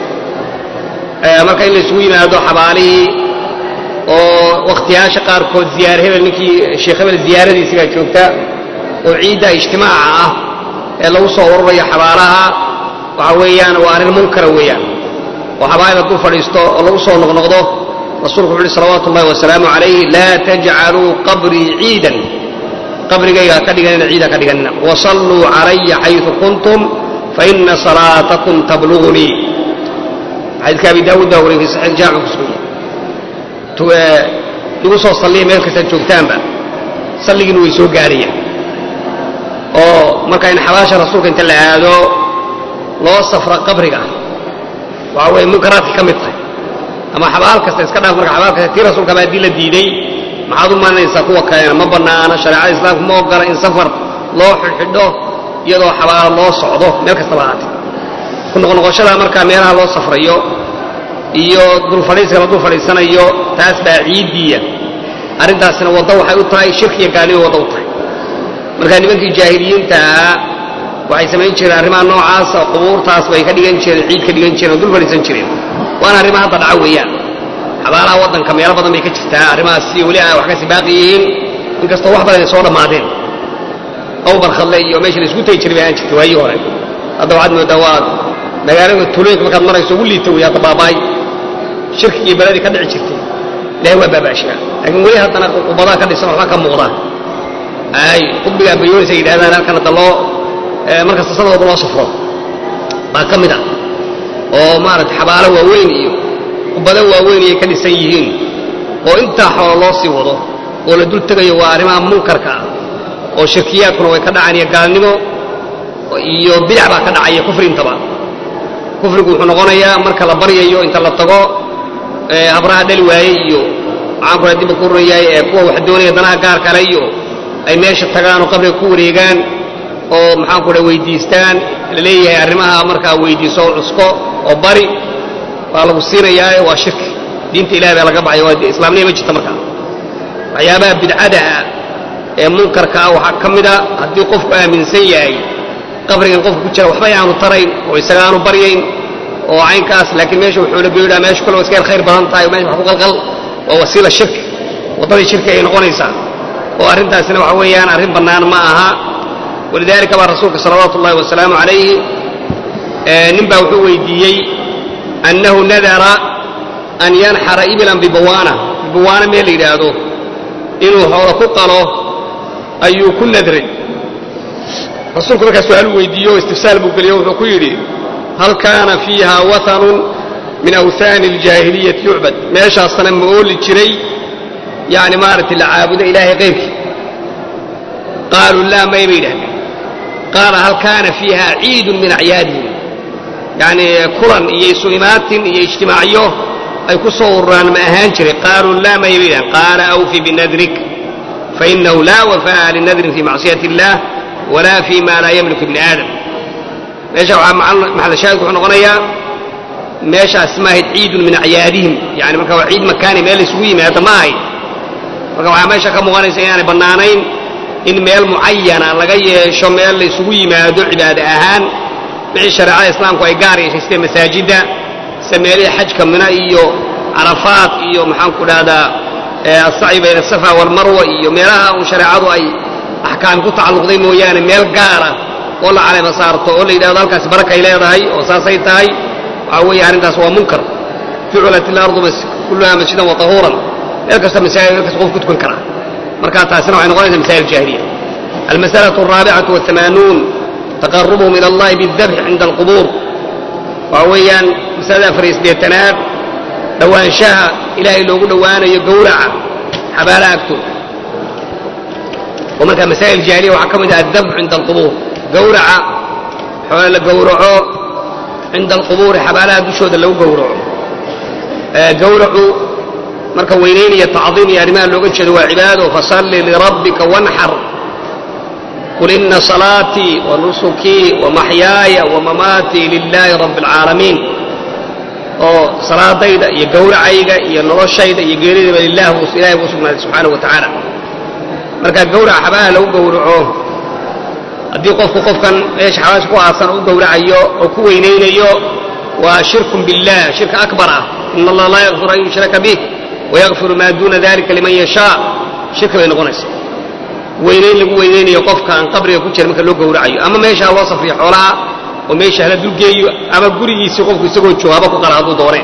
marka in la isugu yimaado xabaalihii oo wakhtiyaasha qaarkood ziyaar hebel ninkii sheekh hebel ziyaaradiisigaa joogta oo ciidda ijtimaaca ah ee lagu soo ururayo xabaalaha waxa weeyaan waa arrin munkara weeyaan oo xabaalida dul fadhiisto oo lagu soo noqnoqdo rasuulku wuxu uhi salawaatu ullahi wasalaamu calayh laa tajcaluu qabrii ciidan qabrigayga ha ka dhiganina ciid ha ka dhiganina wasalluu calaya xayثu kuntum faina salaatakum tablugunii xadiidka abi daawuud baa wariyay fi saxiix jaamic kusugan igu soo salliya meel kastaad joogtaanba salligiina way soo gaarayaan oo marka in xabaasha rasuulka inta la aado loo safro qabriga waxa weeye munkaraadka ka mid tahay ama xabaal kasta iska dhaaf marka xabaal kasta tii rasuulka baa haddii la diiday maxaad u malinaysaa kuwa kalena ma bannaana shareecada islaamka ma ogola in safar loo xidhxidho iyadoo xabaalo loo socdo meel kastaba ahaatee ku noqnoqoshada markaa meelaha loo safrayo iyo dulfadhiiska la dul fadhiisanayo taas baa ciiddiiya arrintaasina waddo waxay u tahay shirki iyo gaalnimo waddo u tahay markaa nimankii jaahiliyiinta ahaa waxay samayn jireen arrimaha noocaas oo qubuurtaas bay ka dhigan jireen ciid ka dhigan jireen oo dul fadhiisan jireen waana arrimaha hadda dhaca weeyaan xabaalaha waddanka meelo badan bay ka jirtaa arrimahaas si weli ay wax kasi baaqi yihiin inkastoo wax badan ay soo dhammaadeen awbar khadle iyo meesha la isku tegi jiray bay aan jirtay waayii hore hadda waxaad moodaa waa magaalada tuulooyinka markaad marayso ugu liita wey hadda baaba'ay shirkigii beladii ka dhici jirtay ilahay waa baabaashaa laakiin weli haddana qubadaha ka dhisan waxba ka muuqda ay qudbigaa bayoonaysa yidhahdaan halkan hadda loo markasta sanadooda loo safro baa ka mid ah oo maarata xabaalo waaweyn iyo qubado waaweyn ayay ka dhisan yihiin oo intaa xoolo loo sii wado oo la dul tegayo waa arrimaha munkarka ah oo shirkiyaadkuna way ka dhacaan iyo gaalnimo iyo bidac baa ka dhacaya kufri intaba kufrigu wuxuu noqonayaa marka la baryayo inta la tago habraha dhali waaye iyo maxaan kula dibba ku rurayaay ee kuwa wax doonaya danaha gaar kale iyo ay meesha tagaan oo qabriga ku wareegaan oo maxaan ku dha weydiistaan la leeyahay arrimaha markaa weydiiso oo cusko oo bari waa lagu siinayaa waa shirki diinta ilahay baa laga baxaya waa islaamniya ma jirta markaa waxyaabaha bidcada ah ee munkarka ah waxaa ka mid a haddii qofku aaminsan yahay qabrigan qofka ku jira waxba aanu tarayn oo isaga aanu baryayn oo caynkaas laakiin meesha wuxuu la geydhaa meesha kale waa iska yar khayr badan tahay meesha wax ku qalqal waa wasiila shirki waddadii shirki ay noqonaysaa oo arrintaasina waxa weeyaan arrin bannaan ma aha walidaalika baa rasuulka salawaatu ullahi wasalaamu calayhi nin baa wuxuu weydiiyey annahu nadara an yanxara ibilan bibawaana bibawaana meel la yidhaahdo inuu xoolo ku qalo ayuu ku nadray rasuulku markaa su-aalu weydiiyo istifsaal buu geliyo wuxuu ku yidhi hal kaana fiiha wahanun min awhaani aljaahiliyati yucbad meeshaasna ma ooli jiray yani maaragtay la caabudo ilaahay qayrkii qaaluu laa may bay yidhahdeen qaala hal kaana fiiha ciidun min acyaadihim yani kulan iyo isu imaatin iyo ijtimaacyo ay ku soo ururaan ma ahaan jiray qaaluu laa may bay yidhahdeen qaala awfi binadrik fainahu laa wafaa'a linadrin fi macsiyati illah walaa fi ma laa yamliku ibni aadam meesha waxaa maxallashaahidku wuxuu noqonayaa meeshaas ma ahayd ciidun min acyaadihim yani marka waa ciid makaani meel laysugu yimaado ma ahayd marka waxaa meesha ka muuqanaysa inaanay bannaanayn in meel mucayana laga yeesho meel laysugu yimaado cibaade ahaan wixii shareecada islaamku ay gaar yeeshay sida masaajidda sida meelihii xajka mina iyo carafaat iyo maxaan ku dhahdaa asacyi bayna asafa walmarwa iyo meelaha uu shareecadu ay axkaam ku tacalluqday mooyaane meel gaara oo la caleyma saarto oo la yidhahdo halkaasi barakay leedahay oo saasay tahay waxaa weeye arrintaas waa munkar jucilat ilardu kulluha masjidan wa tahuuran meel kasta masaajid meel kasta qof ku tukan karaa marka taasina waxay noqonaysaa masaa'il jaahiliya almasalatu alraabicatu wahamaanuun taqarubuhum ila allahi biاldabxi cinda alqubuur waxa weeyaan masalada afar iyo siddeetanaad dhowaanshaha ilaahay loogu dhowaanayo gowraca xabaalaha agtooda oo markaa masaa'il jaahiliya waxaa ka mid ah addabxu cinda alqubuur gowraca xoole la gowraco cinda alqubuuri xabaalaha dushooda lagu gowraco gowracu marka weynaynaya tacdiim iyo arrimaha looga jeedo waa cibaado fasalli lirabbika wanxar qul ina salaatii wa nusukii wa maxyaaya wa mamaatii lilaahi rabbi alcaalamiin oo salaadayda iyo gowracayga iyo noloshayda iyo geeridayba lilah ilahay buu sugnaaday subxaanahu wa tacaala marka gowraca xabaalaha lagu gowraco haddii qofku qofkan meesha xabaasha ku aasan u gowracayo oo ku weynaynayo waa shirkun billah shirka akbar ah ina allaha laa yakfiru an yushraka bih wayakfiru maa duuna dalika liman yashaa shirka bay noqonaysa weynayn lagu weynaynayo qofka aan qabriga ku jira marka loo gowracayo ama meeshaa loo safriyo xoolaha oo meesha hala dulgeeyo ama gurigiisii qofku isagoo joogaaba ku qala hadduu dooneen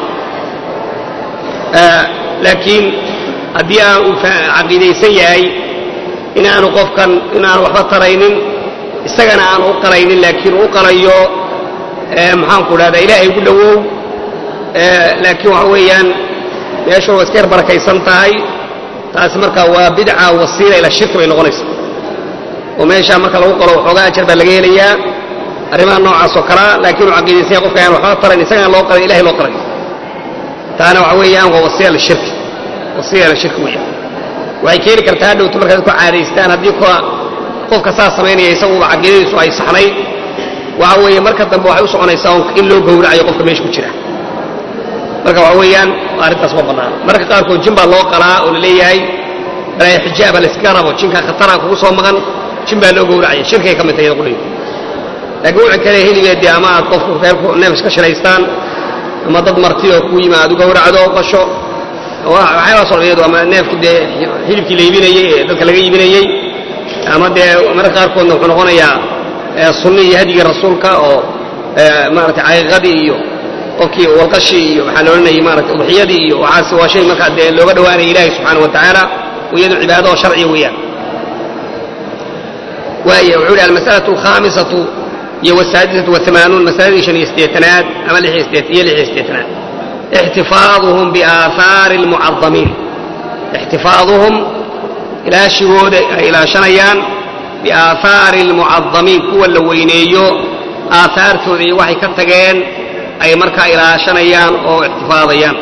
laakiin haddii aan uu caqiidaysan yahay inaanu qofkan inaanu waxba taraynin isagana aan u qalaynin laakiin u qalayo maxaanku dhahdaa ilaahay ugu dhowow laakiin waxa weeyaan meeshu waa iska yar barakaysan tahay taasi marka waa bidca wasiila ilaa shirki bay noqonaysaa oo meeshaa marka lagu qalo waxoogaa ajar baa laga helayaa arrimaha noocaas oo kalea laakiin uu caqiidaysanya qofka aan waxba tarayn isagaan loo qalay ilahay loo qalay taana waxa weeyaan waa wasiila lishirki wasiila lishirki weeyaan waxay keeni kartaa hadhowto markaad ku caadaystaan haddii kuwa qofka saas samaynaya isaguba caqiidadiisu ay saxnayd waxa weeye marka dambe waxay u soconaysaa in loo gowracayo qofka meesha ku jira marka waxa weeyaan arrintaas ma bannaan marka qaarkood jin baa loo qalaa oo la leeyahay balaayo xijaaba layskaga rabo jinka khatara kugu soo maqan jin baa loo gowracaya shirkay ka mid tahay iyada qudhayda laakiin wuxuu kale heligeedii ama aad qofku reerku neef iska shiraystaan ama dad marti oo ku yima aad u gowracdo qasho waxyaabaa soo iyadu ama neefkii dee hilibkii la iibinayey ee dadka laga iibinayey ama dee marka qaarkoodna wuxuu noqonayaa sunni iyo hadyigii rasuulka oo maarata caqiiqadii iyo qofkii walqashii iyo waxaa la odhanayay maarata udxiyadii iyo waxaas waa shay markaa dee looga dhowaanaya ilaahay subxaana wa tacaala iyadu cibaado oo sharciya weeyaan waaya wuxuu yidhi almas'alatu alkhaamisatu iyo wasaadisatu wahamaanuun masaladii shan iyo siddeetanaad ama lix iyo siddeet iyo lix iyo siddeetanaad ixtifaaduhum biaahaari almucadamiin ixtifaaduhum ilaashigooda ay ilaashanayaan biaahaari almucadamiin kuwa la weyneeyo aahaartooda iyo waxay ka tageen ay markaa ilaashanayaan oo ixtifaadayaan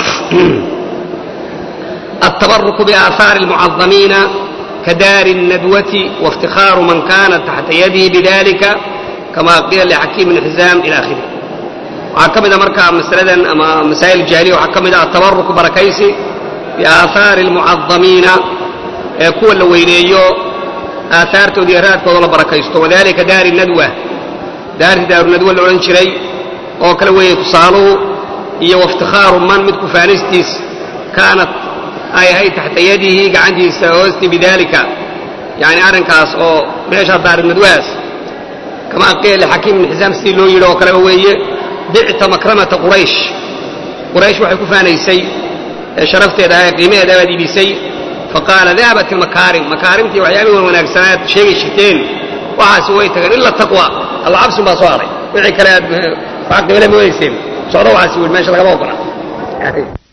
التبرك بآثار المعظمين كدار الندوة وافتخار من كان تحت يده بذلك كما قيل لحكيم بن حزام إلى آخره وحكمنا مركا مسألة أما مسائل الجاهلية وحكمنا التبرك بركيسي بآثار المعظمين كل اللوينيو آثار توديرات كوضل بركيستو وذلك دار الندوة دار دار الندوة اللي شري oo kale weeye tusaaluhu iyo waftikhaaru man midku faanistiis kaanat ay ahayd taxta yadihi gacantiisa hoosti bidaalika yani arrinkaas oo meesha daarinadwaas kamaa qiila lixakiim ibn xisaam sidii loo yidhi oo kaleba weeye bicta makramata quraysh quraysh waxay ku faanaysay sharafteeda ahay qiimaheeda baad iibisay faqaala dahabat ilmakaarim makaarimtii waxyaabihii wan wanaagsanaad sheegi jirteen waxaasi way tageen ila taqwa alla cabsin baa soo haray wixii kale aad wax qiimale moodayseen socdo waxaasi wiil meesha lagama ogola